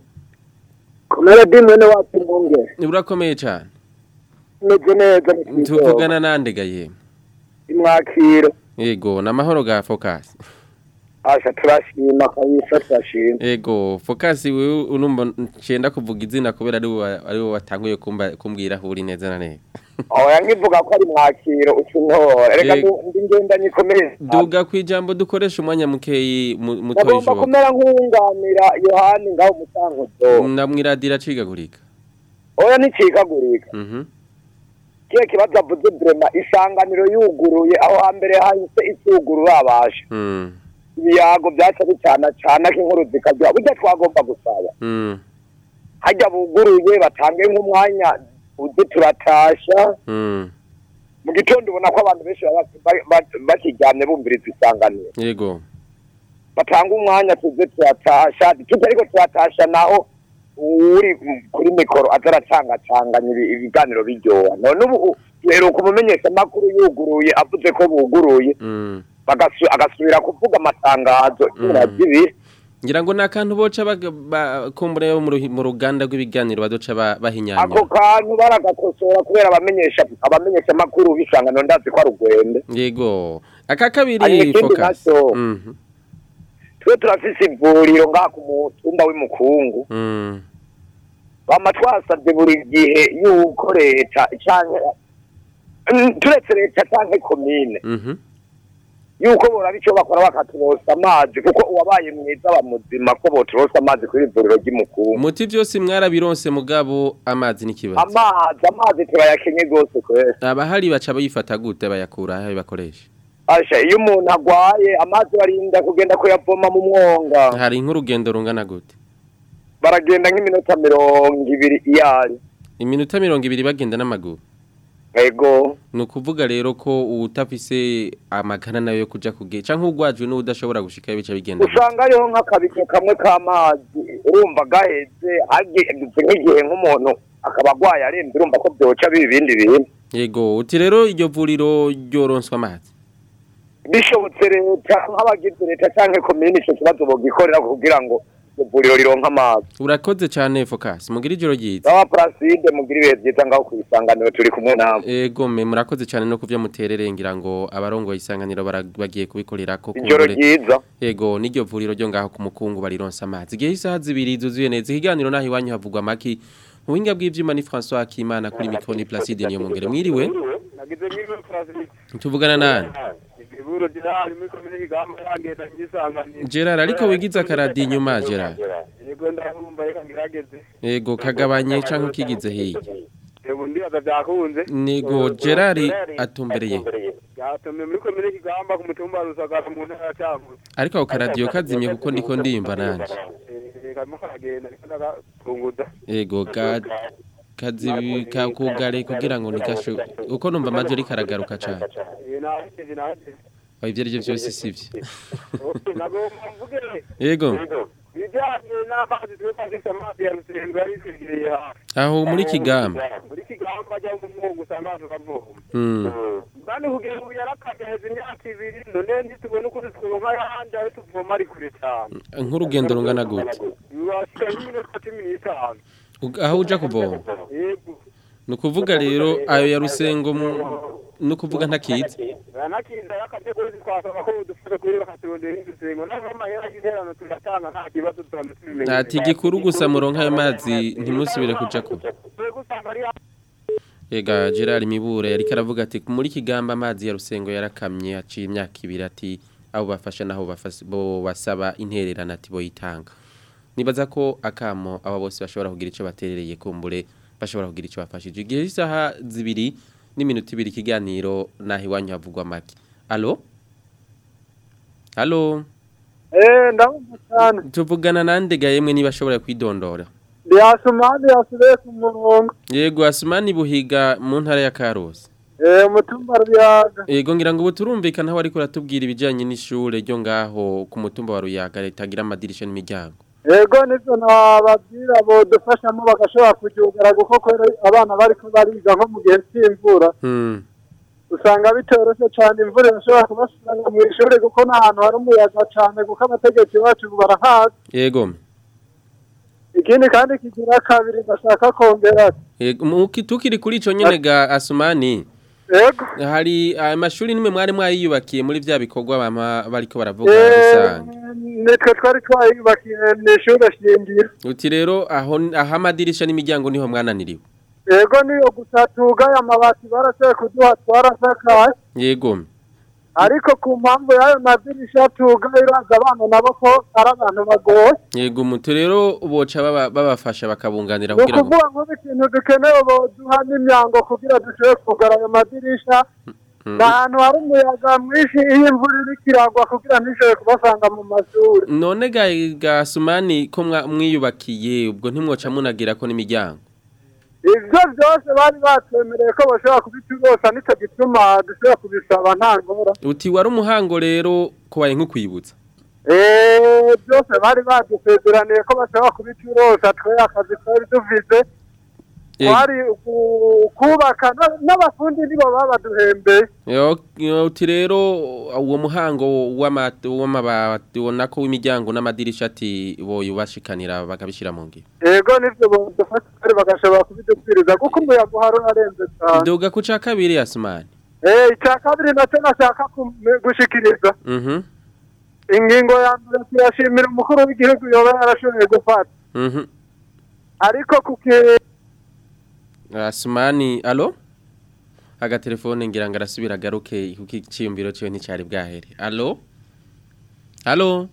komera di mwene wacu mwunge Urakomeye cyane. meze neza mu kigo Tuvugana nande gaye. imwakiro Yego namahoro ga focus. asha turashima kabisa turashima Ego focus wewe unumva ncenda kuvuga izina kubera ari wowe- ari wowe watanguye kumba kumbwira aho uri neza na neza. oya nkivuga ko ari mwakiro uca untora reka Yego. ndu- ndi ngenda nyikomere Duga kwijambo dukoresha umwanya mukeyi mu- mutoyi nagomba shoboka. kumera nk'uwunganira yohani ngaho umutanguzo Namwiradira cigagurika. oya nticikagurika Mhm. kiye kibazo avuze brema isanganiro yuguruye aho hambere hahise itugurura abasha Mm. ibiyago byaca bicana cana k'inkuru zikajya burya twagomba gusaba Mm. hajya buguruye batange nk'umwanya uze turatasha Mm. mu gitondo ubona ko abantu benshi baba ba- ba- bakiryamye bumviriza isanganiro Yego. batanga umwanya tuze turatasha tuzi ariko turatasha naho uri kuri mikoro aza aracangacanganya ibi- ibiganiro biryoha none ubu uheruka umumenyesha amakuru yuguruye avuze ko buguruye Mm. bagasu- agasubira kuvuga amatangazo cumi na zibiri Ngira ngo nakantu boca baga- ba- kumbure bo mu ruhi- mu ruganda rw'ibiganiro badoca ba- bahinyanya. ako kantu baragakosora kubera abamenyesha abamenyesha amakuru b'isangano ndazi ko ari ugwende Yego. Aka Hanyuma kabiri ikindi focus. nacyo Mhm. twe turafise ivuriro ngaha ku mutumba w'imukungu Mm. bama twasabye buri gihe yuko leta canke Mm, turetse leta canke komine Mhm. yuko boraba ico bakora bakaturosa amazi kuko uwabaye mwiza aba muzima ko boturosa amazi kuri ivuriro ry'imukungu Muti byose mwarabironse mugabo amazi n'ikibazo. amazi amazi turayakenye rwose kwese Abahari baca bayifata gute bayakura aho bakoresha. asha iyo umuntu agwaye amazi barinda kugenda kuyavoma mu mwonga Hari nk'urugendo rungana gute. baragenda nk'iminota mirongo ibiri iyari Iminota mirongo ibiri bagenda n'amaguru. ego ni ukuvuga rero ko utafise amagana nayo yo kuja kuge canke ugwajwe n'udashobora gushikayo bica bigenda gute? usanga hariho nk'akabido kamwe k'amazi urumva gaheze hageze nk'igihe nk'umuntu akaba agwaye arembye urumva ko byoca biba ibindi bintu yego uti rero iryo vuriro ryoronswa amazi bishobotse leta nk'abagize leta cyangwa komini icyo kibazo bogikorera kugira ngo iryo vuriro rironke amazi urakoze cane focus mugira ijoro ryiza baba paraside mugira ibihe byiza ngaho ku isanganiro turi kumwe nawe ego me murakoze cane no kuvyo muterere ngira ngo abarongoye isanganiro bara- bagiye kubikorera ko ijoro kumbure- ryiza Ego niryo vuriro ryo ngaho ku mukungu barironsa amazi. Igihe isaha zibiri zuzuye neza ikiganiro naho iwanyu havugwa maki. Mu buhinga bw'ivyuma ni François Akimana kuri mikro ni Placide niyo mungere mwiriwe. nagize mwiriwe Francis Tuvugana nani? iburo dirari muri komine kigamba yagenda ngisanganira Gerard ariko wigize akaradi inyuma Gerard. yego ndahumva reka ngirageze Ego kagabanye canke ukigize hirya. yego ndibaza byakunze Nego Gerard atumbereye. yatumye muri komine kigamba ku mutumba wa rusagara mu ntara ya cyangugu Ariko ako karadiyo kazimye kuko ndiko ndimba nanje. karimo karagenda ariko ndagatunguza Ego ga kazi kakugare kugira ngo nikasho uko numva amaje ari karagaruka cyane. Eh, nahejeje nahejeje Oya ivyo arivyo byose sivyo. Okay, nagomba mvuge Ego. ibijyanye n'amazi twe twafise amazi ya rusengo yari twegereye hafi Aho muri Kigamba. muri kigamba ajya mu mwuga usanga abantu bavoma Mm. kandi kugira ngo yarakagaheza imyaka ibiri none ntitubone ukuntu twonka ahandi aho tuvoma ari kure cyane Nk'urugendo rungana gute? biwashika nk'iminota cumi n'itanu Ug- Aho uja kuvoma. yego Ni ukuvuga rero ayo ya rusengo mu- ni ukuvuga ntakiza. banakinda y'akategori twasaba ko dufasha kuri bakaturondera indusengo naho amahera y'interano tugatanga nta kibazo tubanza tubimenye Ati gikuru gusa muronka ayo mazi ntimusubire kuja ko. twebwe usanga ari Ega Gerard Mibure yari karavuga ati muri kigamba amazi ya rusengo yarakamye aciye imyaka ibiri ati abo bafasha naho bafas- bo basaba intererana ati boyitanga. Nibaza ko akamo aba bose bashobora kugira ico baterereye kumbure bashobora kugira ico bafashije. Igihe isaha zibiri n'iminota ibiri ikiganiro naho iwanyu havugwa make. Allo? Allo? Eh, ndabumva cyane. Tuvugana nande ga yemwe niba ashobora kwidondora. Ndi Asumani yasubiye ku murongo. Yego Asumani buhiga mu ntara ya Karusi. Eh, umutumba ruyaga. Yego ngira ngo ubu turumvikana aho ariko ratubwira ibijanye n'ishure ryo ngaho ku mutumba wa Ruyaga ritagira amadirisha n'imiryango. Ego nivyo nababwira bodufashamo bagashobora kuryugara kuko kwera abana bariko bariga nko mu gihe c'imvura. Hmm. usanga bitoroshe cyane imvura irashobora kubasanga mu ishuri kuko n'ahantu hari umuyaga cyane kuko abategetsi bacu barahazi Yego. ikindi kandi kigira kabiri ndashaka kongera Yego muki tukiri kuri ico nyene ga Asumani. Yego. Hari amashuri nimwe mwari mwayiyubakiye muri vya bikorwa bama bariko baravuga Eh, rusange. nitwe twari twayubakiye n'ishuri shingiro Uti rero aho aho amadirisha n'imiryango niho mwananiriwe. yego niyo gusa tugaye amabati barashoboye kuduha twarasakaye Yego. ariko ku mpamvu y'ayo madirisha tugaye uraza abana nabo ko ari abantu bagoye Yego muti rero boca baba- babafasha bakabunganira ni kugira ngo ukuvuga nk'ubu ikintu dukeneye boduha n'imyango kugira dushobore kugara ayo madirisha Mm. ni ahantu hari umuyaga mwinshi iyo imvura iriko iragwa kugira ntishobore kubasanga mu mashuri None ga ga Asumani ko mwa- mwiyubakiye ubwo ntimwoca munagira ko n'imiryango. ivyo vyose bari batwemereye ko bashobora kubiturosa nico gituma dushobora kubisaba nta ngora Uti wari umuhango rero kubaye nk'ukwibutsa. Eh, byose bari badusezeraniye ko bashobora kubiturosa twe akazi twari dufise Yego. twari ku- kubaka na- n'abafundi nibo babaduhembeye Yo yo, uti rero uwo muhango w'amati w'amabati wonako w'imiryango n'amadirisha ati boyubashikanira bakabishira mu ngiro. yego nivyo bodufasha kandi bagashobora kubidupfiriza kuko umuyaga uhari urarenze cyane Doga ku ca kabiri Asumani. Eh, icya kabiri nacyo nashaka kum- gushikiriza Mhm. ingingo ya mbere turashimira umukuru w'igihugu yoba yarashoboye gufata Mhm. ariko kuki Asumani, allo? Agatelefone ngira ngo arasubira agaruke kuko iciyumviro ciwe nticari bwahere. Allo? Allo?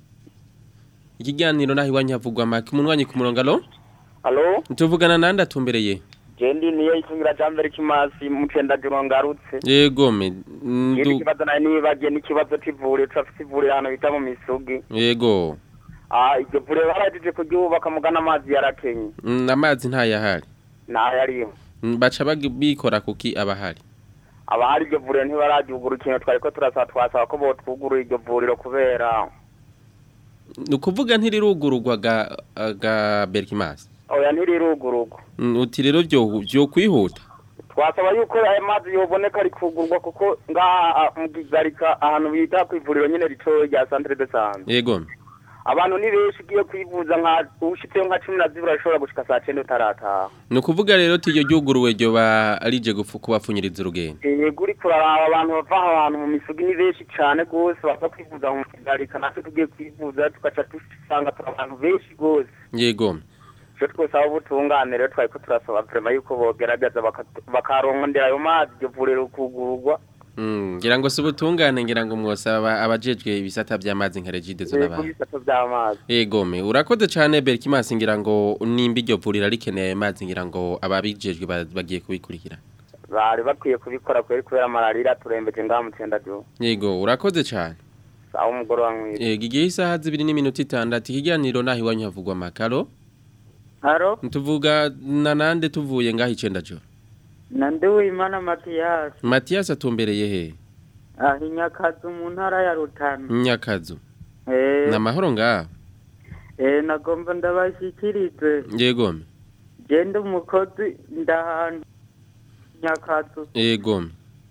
Ikiganiro naho iwanyu havugwa make umunwanyi ku murongo allo? Halo, Tuvugana nande atumbereye? jendi niyo itungira jambere kimasi mucenda juro ngarutse. Yego me. Yindi Ndu kibazo nayo nibagiye n'ikibazo c'ivuriro turafise ivuriro hano bita mu misugi. Yego. Ah, iryo vuriro barajije kuryubaka mugana amazi yarakenye. Mm, Amazi ntayahari. Naho yariho. Mm, baca bagi- bikora kuki abahari abahari iryo vuriro ntibararyugura ikintu twari ko turasaba twasaba ko botwugurura iryo vuriro kubera ni ukuvuga ntirirugururwa ga, ga berkimas oya ntirirugururwa Mm, uti rero byo byo kwihuta twasaba yuko aya mazi yoboneka rikugurwa kuko ngaha mu Kigarika ahantu bita ku ivuriro nyine ritoya rya centre de santé yego abantu ni benshi ugiye kwivuza nka ushitseyo nka cumi na zibiri urashobora gushika saa cenda utarataha ni ukuvuga rero tiyo ryuguruwe ryo ba arije gupfu kubapfunyiriza urugendo yego uri kuraraba abantu bava aho hantu mu misugi ni benshi cane gose baza kwivuza mu Kigarika natwe tugiye kwivuza tugaca dusanga turi abantu benshi gose yego icyo twosaba ubutungane rero twari ko turasaba vrema yuko bogerageza baka- bakarondera ayo mazi iryo vuriro kugururwa Mm, ngira ngo si ubutungane ngira ngo mwosaba abajejwe ibisata by'amazi nka regide zo yego n'abandi ibisata vy'amazi Egome urakoze cyane Berkimas ngira ngo nimba iryo vuriro rikeneye amazi ngira ngo ababijejwe ba- bagiye kubikurikira bari bakwiye kubikora kubera kubera malariya turembeje ngaha mu cendajuru yego urakoze cyane sawa umugoroba mwiza yego igihe isaha zibiri n'iminota itandatu ikiganiro naho iwanyu havugwa amakaro Haro, tuvuga na nande tuvuye ngaho icenda joro na Nduwimana Mathias, Mathias atumbereye he ah inyakazu mu ntara ya Rutana. Nyakazu Eh, na mahoro ngaho eh nagomba ndabashikirize. yegome Genda umukozi ndahantu nyakazu. yegome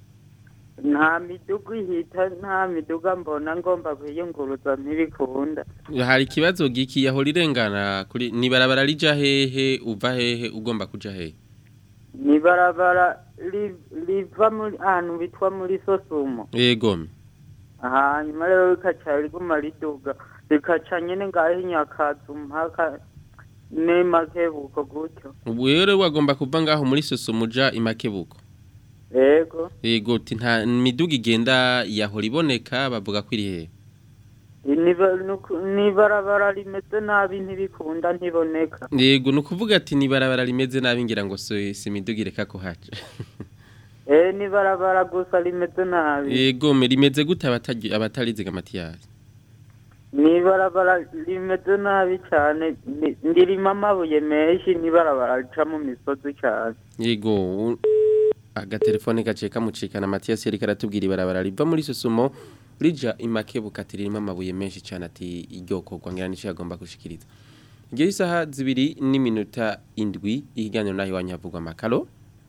Nta miduga ihita, nta miduga mbona ngomba kwiyunguruza ntibikunda. hari ikibazo giki yahora irengana kuri ni barabara rija hehe uva hehe ugomba kuja hehe Ni barabara li- liva muri ahantu bitwa muri Sosumo. yegome hanyuma rero rikaca riguma riduga rikaca nyene ngaho inyakazu mpaka nemakebuko gutyo ubu rero wagomba kuva ngaho muri sosumuja imakebuko ego yego ti nta miduga igenda yahora iboneka bavuga ko iri hehe Niba- nuku- nibarabara rimeze nabi ntibikunda ntiboneka yego ni ukuvuga ati ni barabara rimeze nabi ngira ngo si si imiduga ireka ko haca eh nibarabara gusa rimeze nabi yego me rimeze gute abatagi- abatariziga matiyasi nibarabara rimeze nabi cyane ni- ndirimo amabuye menshi nibarabara rica mu misozi cyane yego u- agatelefone gaciye kamucikana matiyasi yari karatubwira ibarabara riva muri sosumo rija imakebuka ati ririmo amabuye menshi cyane ati iryokorwa ngira nicyo yagomba gushikiriza igihe isaha zibiri n'iminota indwi ikiganiro naho iwanyu havugwa amakaro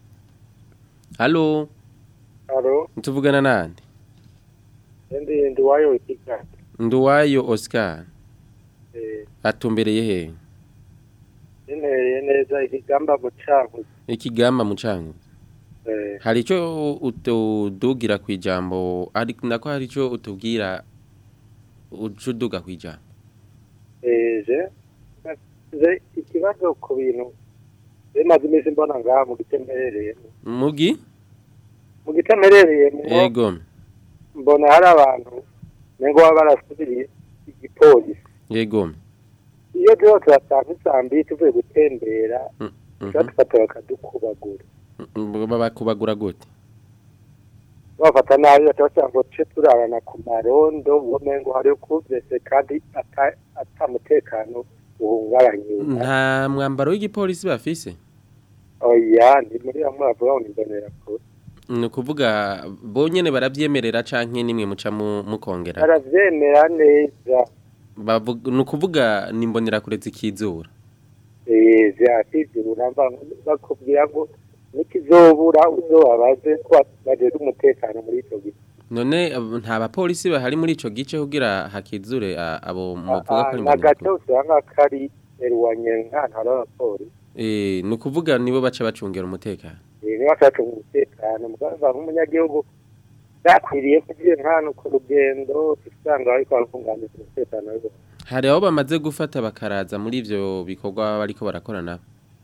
halo Halo, tuvugana nande ndi ndi wayo ikiga. nduwayo oscar Eh, atumbereye he ntereye neza ikigamba mu canku. ikigamba mucango Eh, hari icyo utudugira ku ijambo ariko nako hari icyo utubwira uca uduga ku ijambo eje. Ze ikibazo ku bintu bimaze iminsi mbona ngaha mu gice mperereyemo. mugi Mu gice mperereyemo yego mbona hari abantu nengo baba barasubiriye igipolisi. yego Iyo rero turasanga isambi tuvuye gutembera, Mhm. tugatufata bakadukubagura. Mm, bakubagura gute bafata nabi batabasanga ngo tuce turarana ku marondo uwo mengo hari ukuvese kandi ata- atamutekano uhungabanye nta mwambaro w'igipolisi bafise oya ni muri bamwe bavuga ngo nimbonera kure ni ukuvuga bonyene barabyemerera canke nimwe muca mu- mukongera baravyemera neza Bavuga- ni ukuvuga nimbonera kure zikizura eh vyakizura mva bakubwira ngo nikizobura uzobabaze ko bajejwe umutekano muri ico gihe none ab- nta bapolisi bahari muri ico gice kugira hakizure a- abo muvuga ko ari na imbonera gace usanga kari eruwanye nk'ahantu hari abapolisi Eh, ni ukuvuga nibo baca bacungera umutekano Eh, niba ashaka umutekano muganga nk'umunyagihugu yakwiriye kugira nk'ahantu ku rugendo usanga bariko barakunganiza umutekano we hari aho bamaze gufata bakaraza muri ivyo bikorwa bariko barakora nabo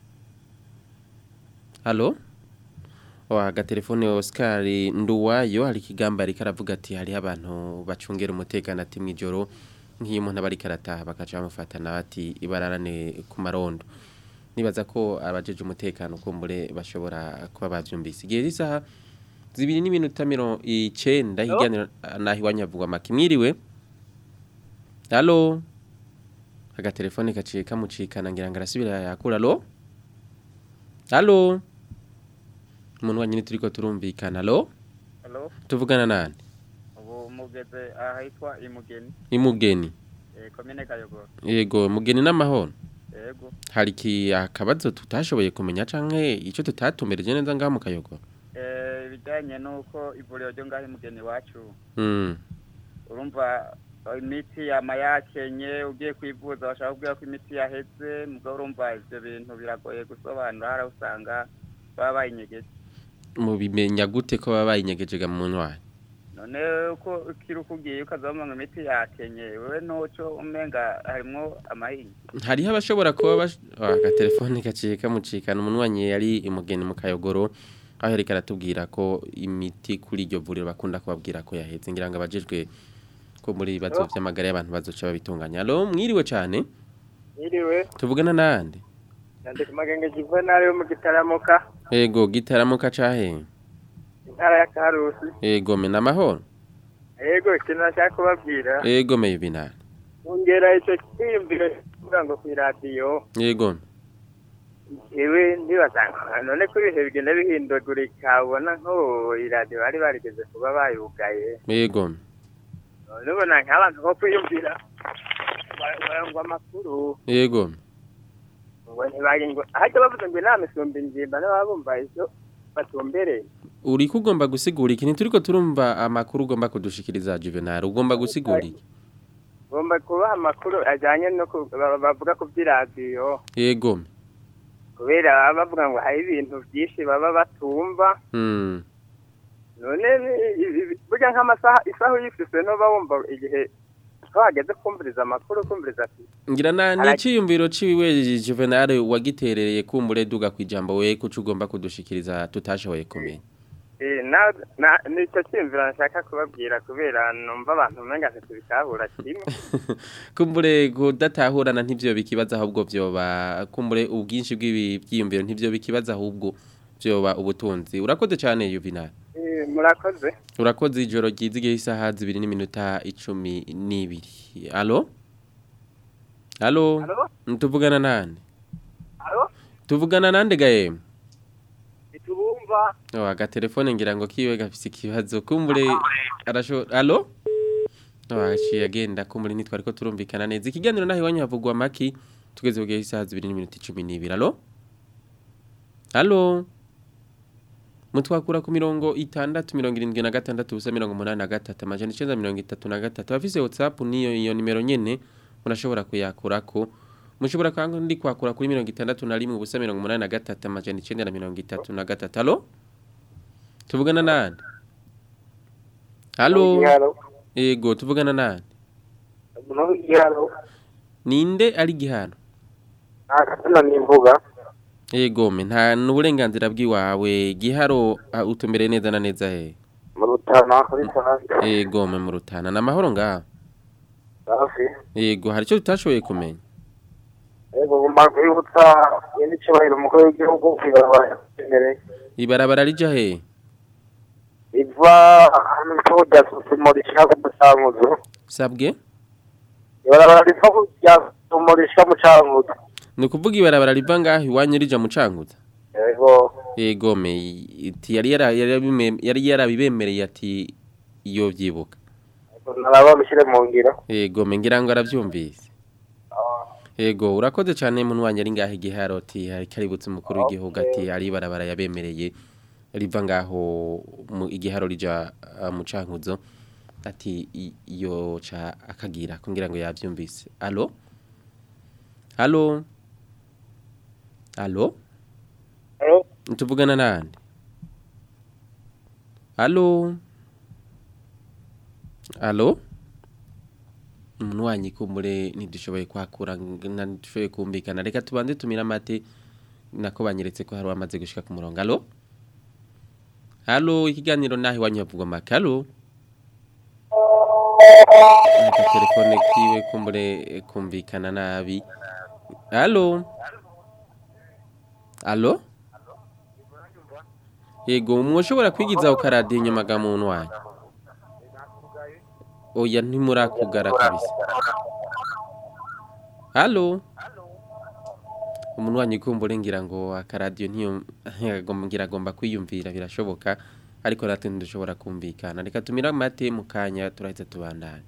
halo wa agatelefone Oscar Nduwayo hari ikigamba ariko aravuga ati hariho abantu bacungera umutekano ati mw'ijoro nk'iyo umuntu aba ariko arataha bakaca bamufata nawe ati ibararane ku marondo nibaza ko abajeje umutekano kumbure bashobora kuba bavyumvise igihe isaha zibiri n'iminota mirongo icenda higaniro naho iwanyu havugwa make mwiriwe halo agatelefone gaciye kamucikana ngira ngo arasubira yakura alo halo umuntu wanyine turiko turumvikana alo Hello? tuvugana nande ubu mugeze ahitwa imugeni imugeni eh, komine kayogoro yego mugeni n'amahoro yego hari iki akabazo tutashoboye kumenya canke ico tutatumereje neza ngaha mu kayogoro Eh, ibijyanye n'uko ivuriro ryo ngaho imugeni iwacu mm. urumva eh, imiti yama yakenye ugiye kwivuza bashaka kubwira ko imiti yaheze mugabo urumva ivyo bintu biragoye gusobanura hari aho usanga baba bayinyegeje mubimenya gute ko baba bayinyegejega mu ntwari none uko ukiri uko ugiye ukazabona ngo imiti yakenye wewe ntuco umenga harimwo amahinyu hariho abashobora kuba bash... oh, agatelefone gaciye kamucikana umunwanyi yari imugeni mu kayogoro aho yariko aratubwira ko imiti kuri iryo vuriro bakunda kubabwira ko yaheze ngira ngo abajejwe ko muri ibibazo vy'amagara y'abantu bazoca babitunganya alo mwiriwe cane Iriwe, tuvugana nande nandika magenge juvenal yo mu gitaramuka, ego gitaramuka cahe intara ya Karusi. ego me namahoro Yego, ikintu nashaka kubabwira, ego me binani ongera ico cyiyumviro kuvuga ngo kw'iradiyo, ego iwe ntibasanga none ko ibihe bigenda bihindagurika ubona nko iradiyo bari barigeze kuba bayugaye. ego None ubona nk'abantu nko kwiyumvira ngo amakuru ego ngo ntibari ngo ahajya bavuze ngo inama isumba ingimba n'ababa bumva ivyo batumbereye. uriko ugomba gusigura iki ntituriko turumva amakuru ugomba kudushikiriza juvenal ugomba gusigura iki Ngomba kubaha amakuru ajyanye no ku- ba- bavuga ku by'iradiyo ego kubera baba bavuga ngo hari ibintu byinshi baba batumva mm. none ni- i- i- burya nk'amasaha isaha uyifise ntuba wumva igihe twageze kumviriza amakuru kumviriza ati ngira na Ara- n'iciyumviro ciwe juvenal wagiterereye kumbure duga kwijambo we kuco ugomba kudushikiriza tutashoboye kumenya eh, na- na- nicyo cyiyumviro nashaka kubabwira kubera numva abantu umenga ntitubitahura kimwe kumbure kudatahurana ntivyo bikibaza ahubwo vyoba kumbure ubwinshi bw'ibi byiyumviro ntivyo bikibaza ahubwo vyoba ubutunzi urakoze cane juvenal Eh, murakoze urakoze ijoro ryiza igihe isaha zibiri n'iminota icumi n'ibiri alo alo Alo? tuvugana nande Alo? tuvugana nande gaye ntitubumva oh, agatelefone ngira ngo kiwe gafise ikibazo kumbure arasho alo no aciye agenda kumbure nitwari ko turumvikana neza ikiganiro naho iwanyu havugwa maki tugeze ku gihe isaha zibiri n'iminota icumi n'ibiri alo alo mutwakura ku mirongo itandatu mirongo irindwi na gatandatu ubusa mirongo umunani na gatatu amajana icenda mirongo itatu na gatatu abafise whatsapp niyo iyo nimero nyene murashobora kuyakurako mushobora kandi kwakura kuri mirongo itandatu na rimwe ubusa mirongo umunani na gatatu amajana icenda na mirongo itatu na gatatu alo tuvugana nande alo Igiharo. ego tuvugana nande Umuntu w'igiharo ninde ari gihano ntakazina nimvuga ego me nta n'uburenganzira bw'iwawe giharo ah, utumbere neza na neza he mu rutana kuri sanze ego me mu rutana namahoro ngaho hafi ego hari icyo tutashoboye kumenya yego ngomba kwibutsa nyine icyubahiro umukuru w'igihugu kwibarabara imbere ibarabara rija he riva ahantu bita rya susumo rishaka ku mucanguzo sabwe ibarabara riva ku rya susumo rishaka mu canguzo ni ukuvuga ibarabara riva ngaho iwanyu rija mu canguza yego ego me iti yari yara- yari yarabime- yari yarabibemereye ati iyo byibuka naraba mushyire mu ngiro ego me ngira ngo arabyumvise ego urakoze cyane muntu wanjye ari ngaho igiharo ati hari kaributse umukuru w'igihugu ati ari ibarabara yabemereye riva ngaho mu igiharo rija ah, mu cankuzo ati i- iyo ca akagira kugira ngo yavyumvise allo allo allo Allo? tuvugana nande allo allo umuntu wanyu kumbure ntidushoboye kwakura nga ntidushoboye kumvikana reka tubanze tumire amate nako banyeretse ko hari uwamaze gushika ku murongo allo allo ikiganiro naho iwanyu havugwa make allo aka telefone kiwe kumbure eh, kumvikana nabi allo allo yego mwoshobora kwigiza ukaradiyo inyuma ga muntu wanyu oya ntimurakugara kabisa halo umuntu wanyikumbure ngira ngo akaradiyo ntiyo ngira agomba kwiyumvira birashoboka ariko natwe ntidushobora kumvikana reka tumire amate mu kanya turahita tubandanye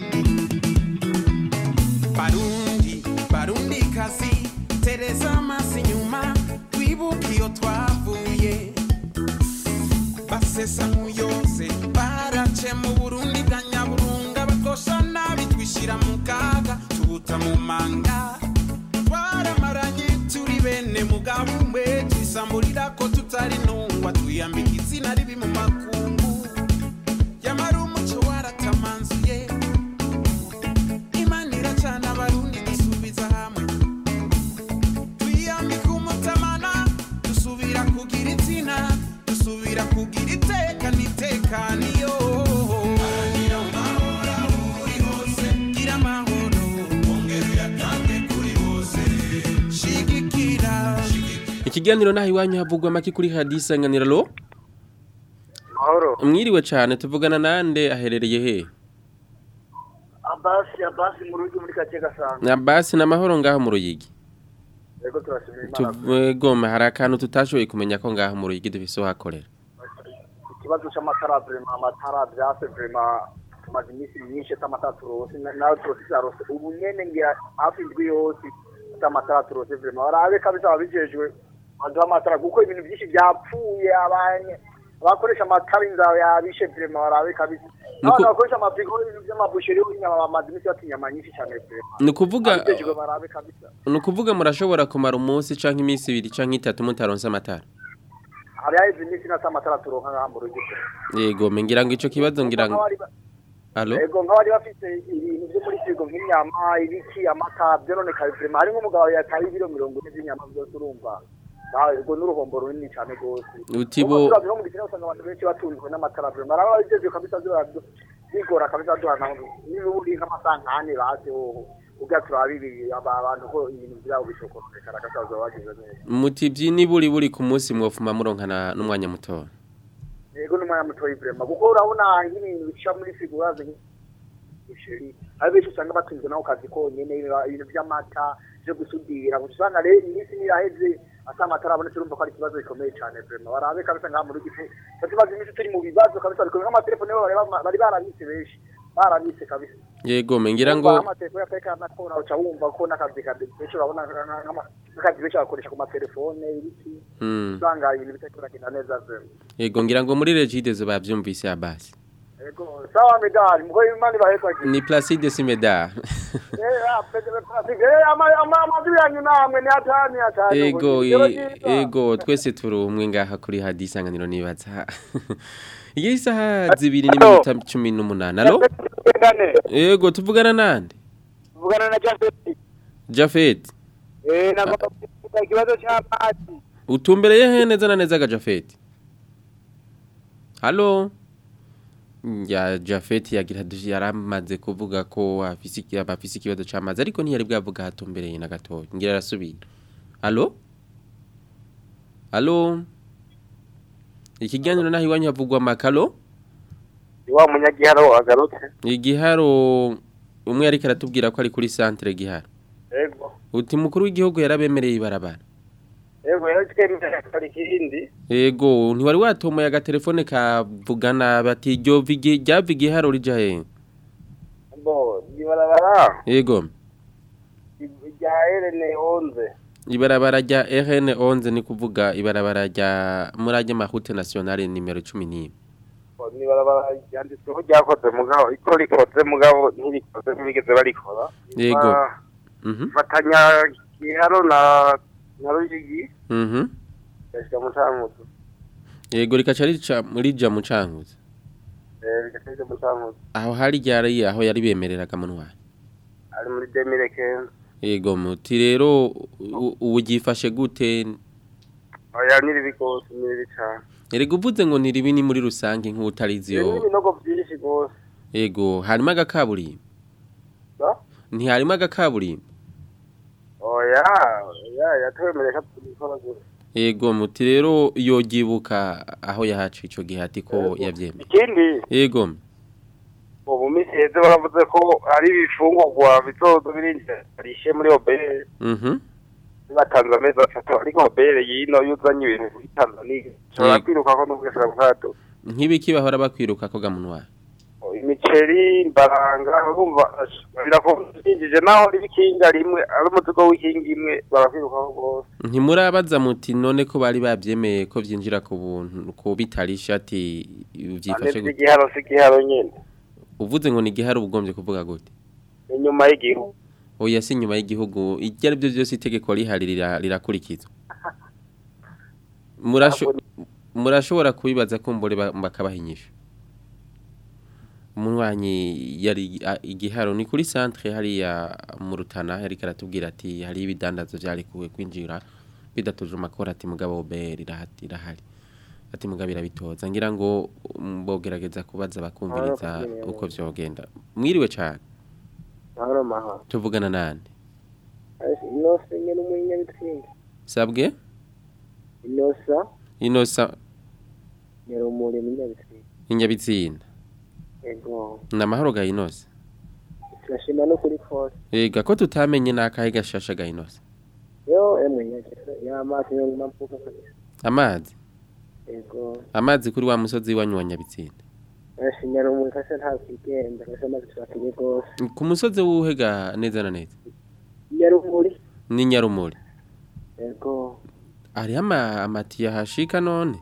barundi barundi kazi tereza amaso inyuma twibuke iyo twavuye basesa nk'uyose barace mu burundi bwa nyaburunga bakosha nabi twishyira mu kaga tubuta mu manga twaramaranye turi bene mugabo umwe twisamburira ko tutari ntungwa twiyambika izina ribi mu makungu yamara umuco waratamanzuye imana iracana abarundi dusubiza hamwe twiyambika umutamana dusubira kugira izina dusubira kugira iteka n'itekaniyo gira amahoro aho uri hose gira amahoro ongera uyatange kuri bose shigikira ikiganiro naho iwanyu havugwa make kuri hadi isanganiro lo mahoro mwiriwe cyane tuvugana nande aherereye he abasi abasi mu rugo muri kake gasanga na basi na mahoro ngaho mu ruyigi yego turashimira imana tuvegoma hari akantu tutashoboye kumenya ko ngaho mu ruyigi dufise uhakorera ikibazo c'amatara vrema amatara vyase vrema tumaze iminsi myinshi atamatara turose na- nawe turose zarose ubu nyene ngira hafi indwi yose atamatara turose vrema barabe kabisa ababijejwe baduha amatara kuko ibintu vyinshi vyapfuye abanye abakoresha amatara inzara yabishe vrema barabe kabisa Nuko- abantu bakoresha amafrigo ibintu vy'amabusheri inyama bamaze iminsi bata inyama nyinshi cane vrema ni ukuvuga ababijejwe barabe kabisa ni ukuvuga murashobora kumara umunsi canke iminsi ibiri canke itatu mutaronse amatara hari haheze iminsi nata amatara turonka ngaha mu rugo yego me ngira ngo ico kibazo ngira ngo alo Ego nk'abari bafite ibintu byo muri firigo nk'inyama ibiki amata byononekaye vrema hari nk'umugabo yataye ibiro mirongo ine by'inyama byose urumva nawe ubwo n'uruhombo runini cyane rwose Uti bo- Ubu no mu gitsina usanga abantu benshi batunzwe n'amatara vrema araba bigeze kabisa byo bigora kabisa duhana niba uri nk'amasaha nk'ane base hoho ubwa turabe ibi aba- abantu ko ibintu byabo bishokoronekara gasaza bagize neza muti byini buri buri ku munsi mwofuma muronkana n'umwanya muto yego n'umwanya mutoyi vrema kuko urabona nk'ibintu bica muri firigo urazi busheri hari benshi usanga batunzwe nako kazi konyene ibintu by'amata byo gusudira gusa usanga rero iminsi niraheze ata amatara abonetse urumva ko ari ikibazo gikomeye cyane vrema barabe kabisa ngaha muri gice tumaze iminsi turi mu bibazo kabisa bikomeye nk'amatelefone bo bari bama- bari barabitse benshi barabitse kabisa yego me ngira ngo amatelefone yatekana nakora uca wumva ko n'akazi ka benshi urabona nka- nk'ama- n'akazi benshi bakoresha ku matelefone ibiki Mm. usanga ibintu bitariko biragenda neza vrema yego ngira ngo muri regidezo bavyumvise abasi Ego, sawa medali, mko imani bahekwa ki. ni Placide Simeda Eh, ah, pete plastic. Eh, ama ama amadu yanyu namwe ni atani atani. ego Ego, i- ego twese turi umwe ngaha kuri hadi isanganiro nibaza iyo isaha zibiri n'iminota cumi n'umunani alo ego tuvugana nande Vugana na Jafeti. Jafet Eh, nagomba kuvuga ikibazo cy'amazi. utumbereye he neza na neza ga Jafet halo ya Jafet yagira dushi yaramaze kuvuga ko afise iki- abafise ikibazo c'amazi ariko ntiyari bwavuga hatumbereye na gatoya ngira arasubira halo halo ikiganiro naho iwanyu havugwa amakalo Wa munyagiharo agarutse. igiharo umwe ariko aratubwira ko ari kuri centre giharo Ego. uti mukuru w'igihugu yarabemereye ibarabara Ego, yaritwemera kari kindi. Ego, ntiwari watomoye agatelefone kavugana bati ryo vigi ryava igiharo rija he? Bo, ibarabara Ego, rya Elene 11. ibarabara rya RN11 ni kuvuga ibarabara rya murage mahute nationale nimero 11. Bo, ni ibarabara ryanditsweho ryakoze mugabo, iko rikoze mugabo ntirikoze ntibigeze barikora. Yego. Ba- Mhm. Fatanya giharo na na Ruyigi. Mhm. Yashika mu Cankuzo. Yego rikaca rica muri ja mu cankuzo. Eh, rikashika mu Cankuzo. Aho hari ryari aho yari bemereraga mu ntwari. Ari muri 2015. Yego muti rero u- ubu gifashe gute? Oya niri bigose niri cyane. Erega uvuze ngo ni ribi ni muri rusange nk'utarizi Ni yo. ibinogo byinshi gose. Yego, harimo agakaburimbo. Ba? Ntiharimo agakaburimbo. Oya, oya yatwemereye ko tubikora gose. Yego muti rero yogibuka aho yahaciye ico gihe ati ko yavyemeye. Ikindi Yego. ubu minsi heze baravuze ko hari ibifungurwa bizoza birinda rishe muri obere Mhm. batanze amezi atatu ariko bere yino yuzanye ibintu kuri tanzania ushobora Yego. kwiruka ko n'ubwese bwato nk'ibiki bahora bakwirukako ko gamunwa imiceri imbaranga urumva birakonjije naho riba ikinga rimwe ari umuzigo w'ikinga imwe barakwirukaho rwose ntimurabaza muti none ko bari babyemeye ko byinjira ku buntu ko bitari ishati byifashe anetse gute igiharo si igiharo nyine uvuze ngo ni igihari ubugombye kuvuga gute inyuma y'igihugu oya si inyuma y'igihugu ibyo ari byo byose itegeko rihari rira- rirakurikizwa Murasho- murashobora kubibaza ko mbore ba- bakabahinyisha umunywanyi yari a- igiharo ni kuri centre hariya mu rutana yari karatubwira ati hari ibidandazo byarekuwe kwinjira bidatuje amakora ati mugabo be rirahati irahari ati mugabo irabitoza ngira ngo um, bogerageza kubaza bakumviriza Mahoro, uko vyogenda mwiriwe cyane mahoro mahoro tuvugana nande inose nyene umunyabitsinga sabwe inosa inosa nyarumuri umunyabitsinga inyabitsinda ego ni amahoro ga inosa turashima no kuri kose ega ko tutamenye n'akahe gashasha ga inosa yo emwe nyakira y'amazi yo mavuka kabisa amazi ego amazi kuri wa musozi wanyu wa nyabitsinda ashi nyarumuri kase nta kigenda kase amazi turakenye rwose ku musozi wuhega neza na neza nyarumuri ni nyarumuri ego hariho ama- amatiyo ahashika none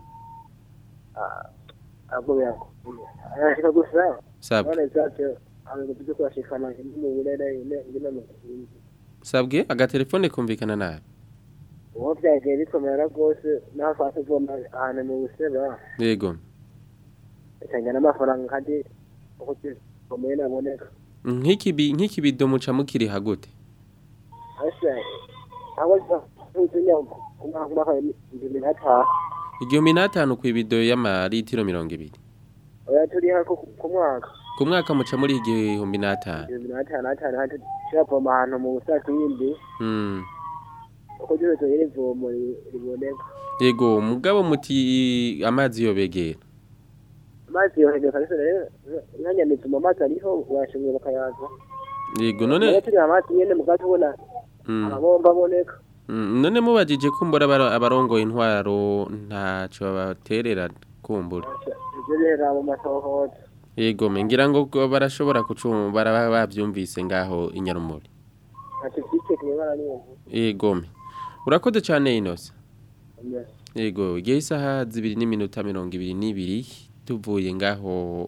ahubwo birakomeye arashika gusa Sabwe. none zavyo abayobozi byo kurashikana mu burere ngine mu kindi sabwe agatelefone kumvikana nabi uwo byagiye bikomera rwose naho twase kuvoma ahantu mu buseba yego icanga n'amafaranga kandi uko gikomeye naboneka nk'ikibi nk'ikibido muca mukiriha gute ase aho tuzinya umwaka ibihumbi n'atanu igihumbi n'atanu ku ibido y'amaritiro mirongo ibiri oya turiha ku ku mwaka ku mwaka muca muri igihumbi n'atanu ibihumbi n'atanu atanu handi turavoma ahantu mu busakindi Mm. uko gihe tugira ivomo ri- riboneka yego mugabo muti amazi yobegera amazi yohegeka kabisa rero nkanyamiza mu mazi ariho washimwe bakayaza yego none Nayo turi amazi nyene mugati ubona Mm. amabomba aboneka Mm, none mubajije kumbura abaro- abarongoye intwaro ntaco babaterera kumbura ivyo bihera mu masohoza yego me ngira ngo ko barashobora kucumva baraba bavyumvise ngaho inyarumuri ati vyike kimebara n'ibintu yego me urakoze cane inose yego igihe isaha zibiri n'iminota mirongo ibiri n'ibiri tuvuye ngaho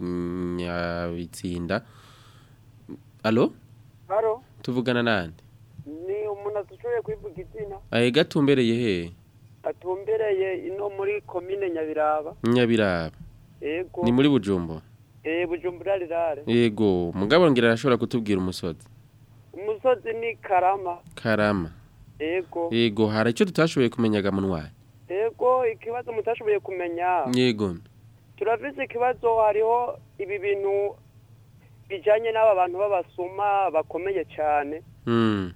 inyabitsinda alo haro tuvugana nande ni umuntu adushoboye kwivuga izina ahe gatumbereye he atumbereye ino muri komine nyabiraba nyabiraba ego ni muri bujumbo eh bujumbura rirare yego mugabo ngira arashobora kutubwira umusozi umusozi ni karama karama ego yego hari icyo tutashoboye kumenyaga munwari ego ikibazo mutashoboye kumenya yego turafise ikibazo hariho ibi bintu bijanye n'aba bantu b'abasuma bakomeye cyane mm.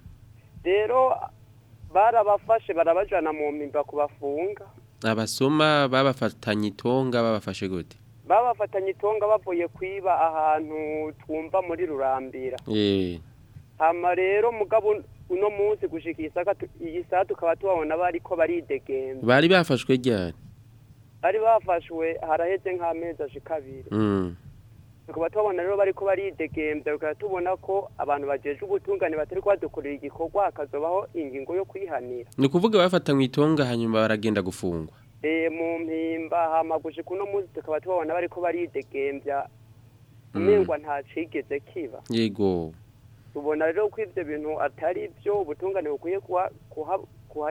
rero barabafashe barabajana mu mpimba kubafunga abasoma babafatanye itonga babafashe gute babafatanye itonga bavuye kwiba ahantu twumva muri rurambira eh hama rero mugabo uno munsi gushika iyi saka tu- iyi saha tukaba tubabona bariko baridegemba bari bafashwe ryari bari bafashwe haraheze nk'amezi ashika abiri mm. tukaba tubabona rero bariko baridegembya tukaba tubona ko abantu bajeje ubutungane batari badukorera igikorwa hakazobaho ingingo yo kwihanira ni ukuvuga bafatanywe itonga hanyuma baragenda gufungwa e, mu mpimba hama gushika uno munsi tukaba tubabona bariko baridegembya Mm. umengwa nta cigeze kiba yego tubona rero ko ivyo bintu atari byo ubutungane bukwiye kuha- kuha-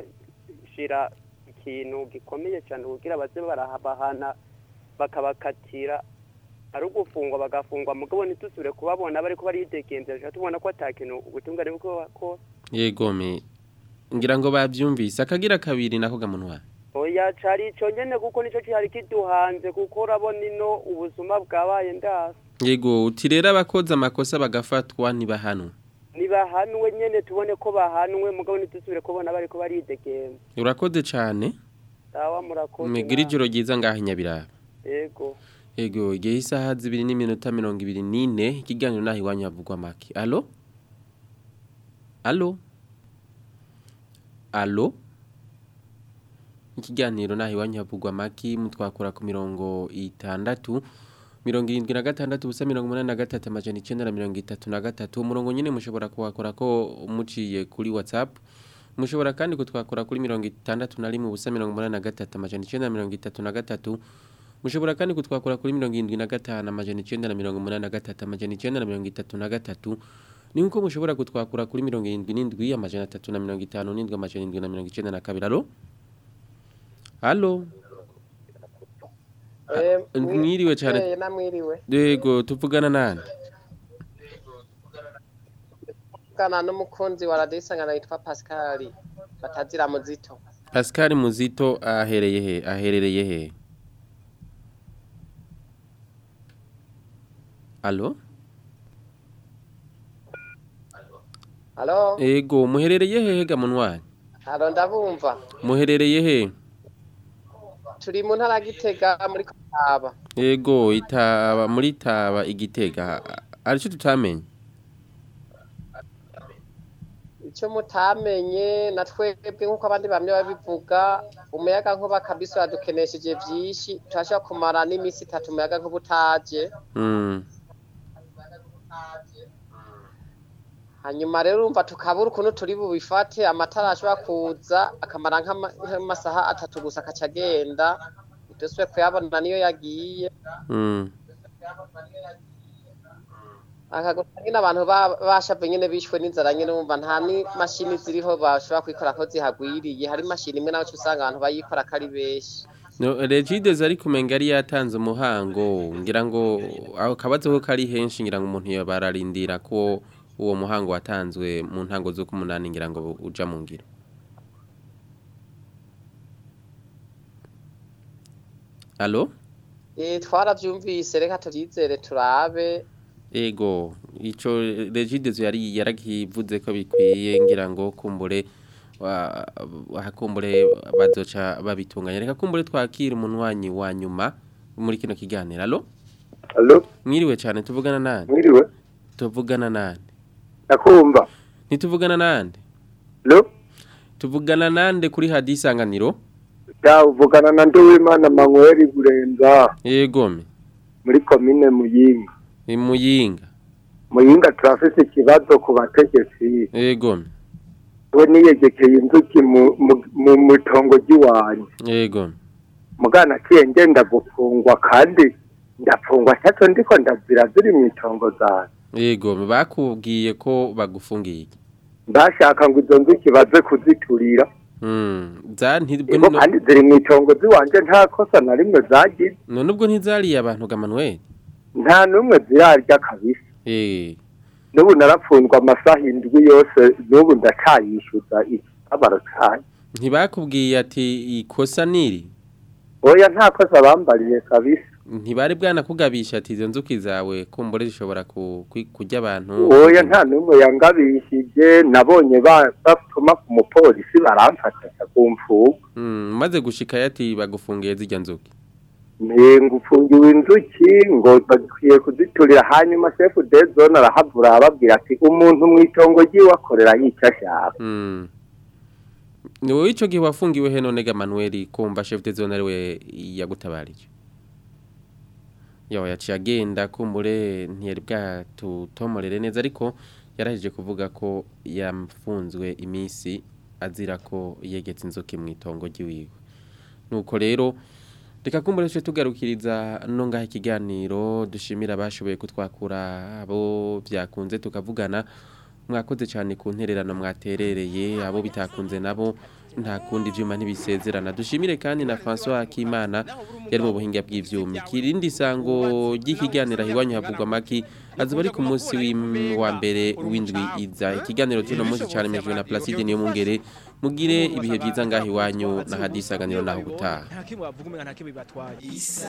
kuhashira ikintu gikomeye cyane kugira baze barahabahana bakabakatira ari ugufungwa bagafungwa mugabo ntitusubire kubabona bariko baridegembya tuca tubona ko ata kintu ubutungane buko ko yego me ngira ngo bavyumvise akagira kabiri nako gamunwari oya cari ico nyene kuko nico cihari kiduhanze kuko urabona ino ubuzima bwabaye ndasi yego uti rero abakoze amakosa bagafatwa ntibahanwe nibahanwe nyene tubone ko bahanwe mugabo ntitusubire kubona bariko baridegembya urakoze cane sawa murakoze mugire ijoro ryiza ngaho inyabiraba yego yego igihe isaha zibiri n'iminota mirongo ibiri n'ine ikiganiro naho iwanyu havugwa make alo alo alo ikiganiro naho iwanyu havugwa amaki mutwakura ku mirongo itandatu mirongo irindwi na gatandatu ubusa mirongo umunani na gatatu amajana icyenda na mirongo itatu na gatatu umurongo nyine mushobora kuwakora ko muciye kuri whatsapp mushobora kandi kutwakora kuri mirongo itandatu na rimwe ubusa mirongo umunani na gatatu amajana icyenda na mirongo itatu na gatatu mushobora kandi kutwakura kuri mirongo irindwi na gatanu amajana icyenda na mirongo umunani na gatatu amajana icyenda na mirongo itatu na gatatu ni nkuko mushobora kutwakura kuri mirongo irindwi n'indwi amajana atatu na mirongo itanu n'indwi amajana irindwi na mirongo icyenda na kabiri alo alo mwiriwe cyane namwiriwe yego tuvugana nande kana n'umukunzi wa radiyo isangano yitwa pascal batazira muzito pascal muzito ahereye he aherereye he alo halo ego muherereye hehe ga munwanyi halo ndabumva muherereye he turi mu ntara ya gitega muri kaba ego itaba muri taba igitega aricyo tutamenye icyo mutamenye na twebwe nk'uko abandi bamwe babivuga umuyaga nkuba kabisa uradukenesheje byinshi turashobora kumara n'iminsi itatu umuyaga nkuba utaje Mm. hanyuma rero urumva tukabura ukuntu turi bubifate amatara ashobora kuza akamara nk'ama- nk'amasaha atatu gusa akaca agenda dusubire kuyabona niyo yagiye Mm. akagusa nyine abantu ba- bashavye nyene bishwe n'inzara nyene wumva nta n'imashini ziriho bashobora kwikora ko zihagwiriye hari imashini imwe nawe usanga abantu bayikora ko ari benshi No, Regides ari kumenga ari yatanze umuhango ngira ngo aho kabazo ko kari henshi ngira ngo umuntu yabararindira ko uwo muhango watanzwe mu ntango zo kumunani ngira ngo uja mu ngiro Allo Eh, twaravyumvise reka tuvyizere turabe Ego ico Regides yari yaragivuze ko bikwiye ngira ngo kumbure wa hakumbure bazoca babitunganya reka kumbure twakira umunwanyi wa nyuma muri kino kiganiro allo Allo mwiriwe cyane tuvugana nande mwiriwe tuvugana nande ndakumva ntituvugana nande Allo tuvugana nande kuri hadisanganiro ya uvugana na Nduwimana Manuel Burenza yegome muri komine Muyinga imuyinga Muyinga turafise ikibazo ku bategetsi yegome we niyegekeye inzuki mu mu- mu mitongo ry'iwanyu yegome mugana kiye ngenda gufungwa kandi ndafungwa cyaco ndiko ndazira ziri mu itongo zanyu yegome bakubwiye ko bagufungiye iki? ndashaka ngo izo nzuki baze kuziturira mm za ntibwo Ego kandi ziri mu itongo ziwanje nta kosa na rimwe zagize none ubwo ntizariye abantu ga Manuel nta n'umwe zirarya kabisa eh n'ubu narapfundwa amasaha indwi yose n'ubu ndacayishyuza ikabaro cyayo ntibakubwiye ati ikosa niri oya nta kosa bambariye kabisa ntibari bwanakugabisha ati izo nzuki zawe kumbure zishobora ku- kwi- kurya abantu oya nta n'umwe yangabishije nabonye ba- batuma ku mupolisi baramfata ku mfuga Mm, maze gushika yati bagufungiye zijya nzuki ntenga ufungiwe inzuki ngo bakwiye kuziturira hanyuma shefu de zone arahavura arababwira ati umuntu mu itongo ry'iwe akorera icyo ashaka Mm. ni wowe ico gihe wafungiwe he none ga Manuel kumva chef de zone ariwe yagutabarije yawe yaciye agenda kumbure ntiyari bwatutomorere neza ariko yarahejeje kuvuga ko yafunzwe iminsi azira ko yegetse inzuki mu itongo ry'iwiwe nuko rero reka kumbure tuje tugarukiriza no ngaha ikiganiro dushimira abashoboye kutwakura abo byakunze tukavugana mwakoze cyane ku ntererano mwaterereye abo bitakunze nabo nta kundi ibyuma ntibisezerana dushimire kandi na François Akimana yari mu buhinga bw'ivyuma kirindi sango ry'ikiganiro iwanyu havugwa maki azuba ari ku munsi w'im- wa mbere w'indwi iza ikiganiro cy'uno munsi cyane mejwe na Placide niyo mungere mugire ibihe byiza ngaho iwanyu na hadisanganiro naho gutaha nta kimwe bavuga umenga nta kimwe bibatwaye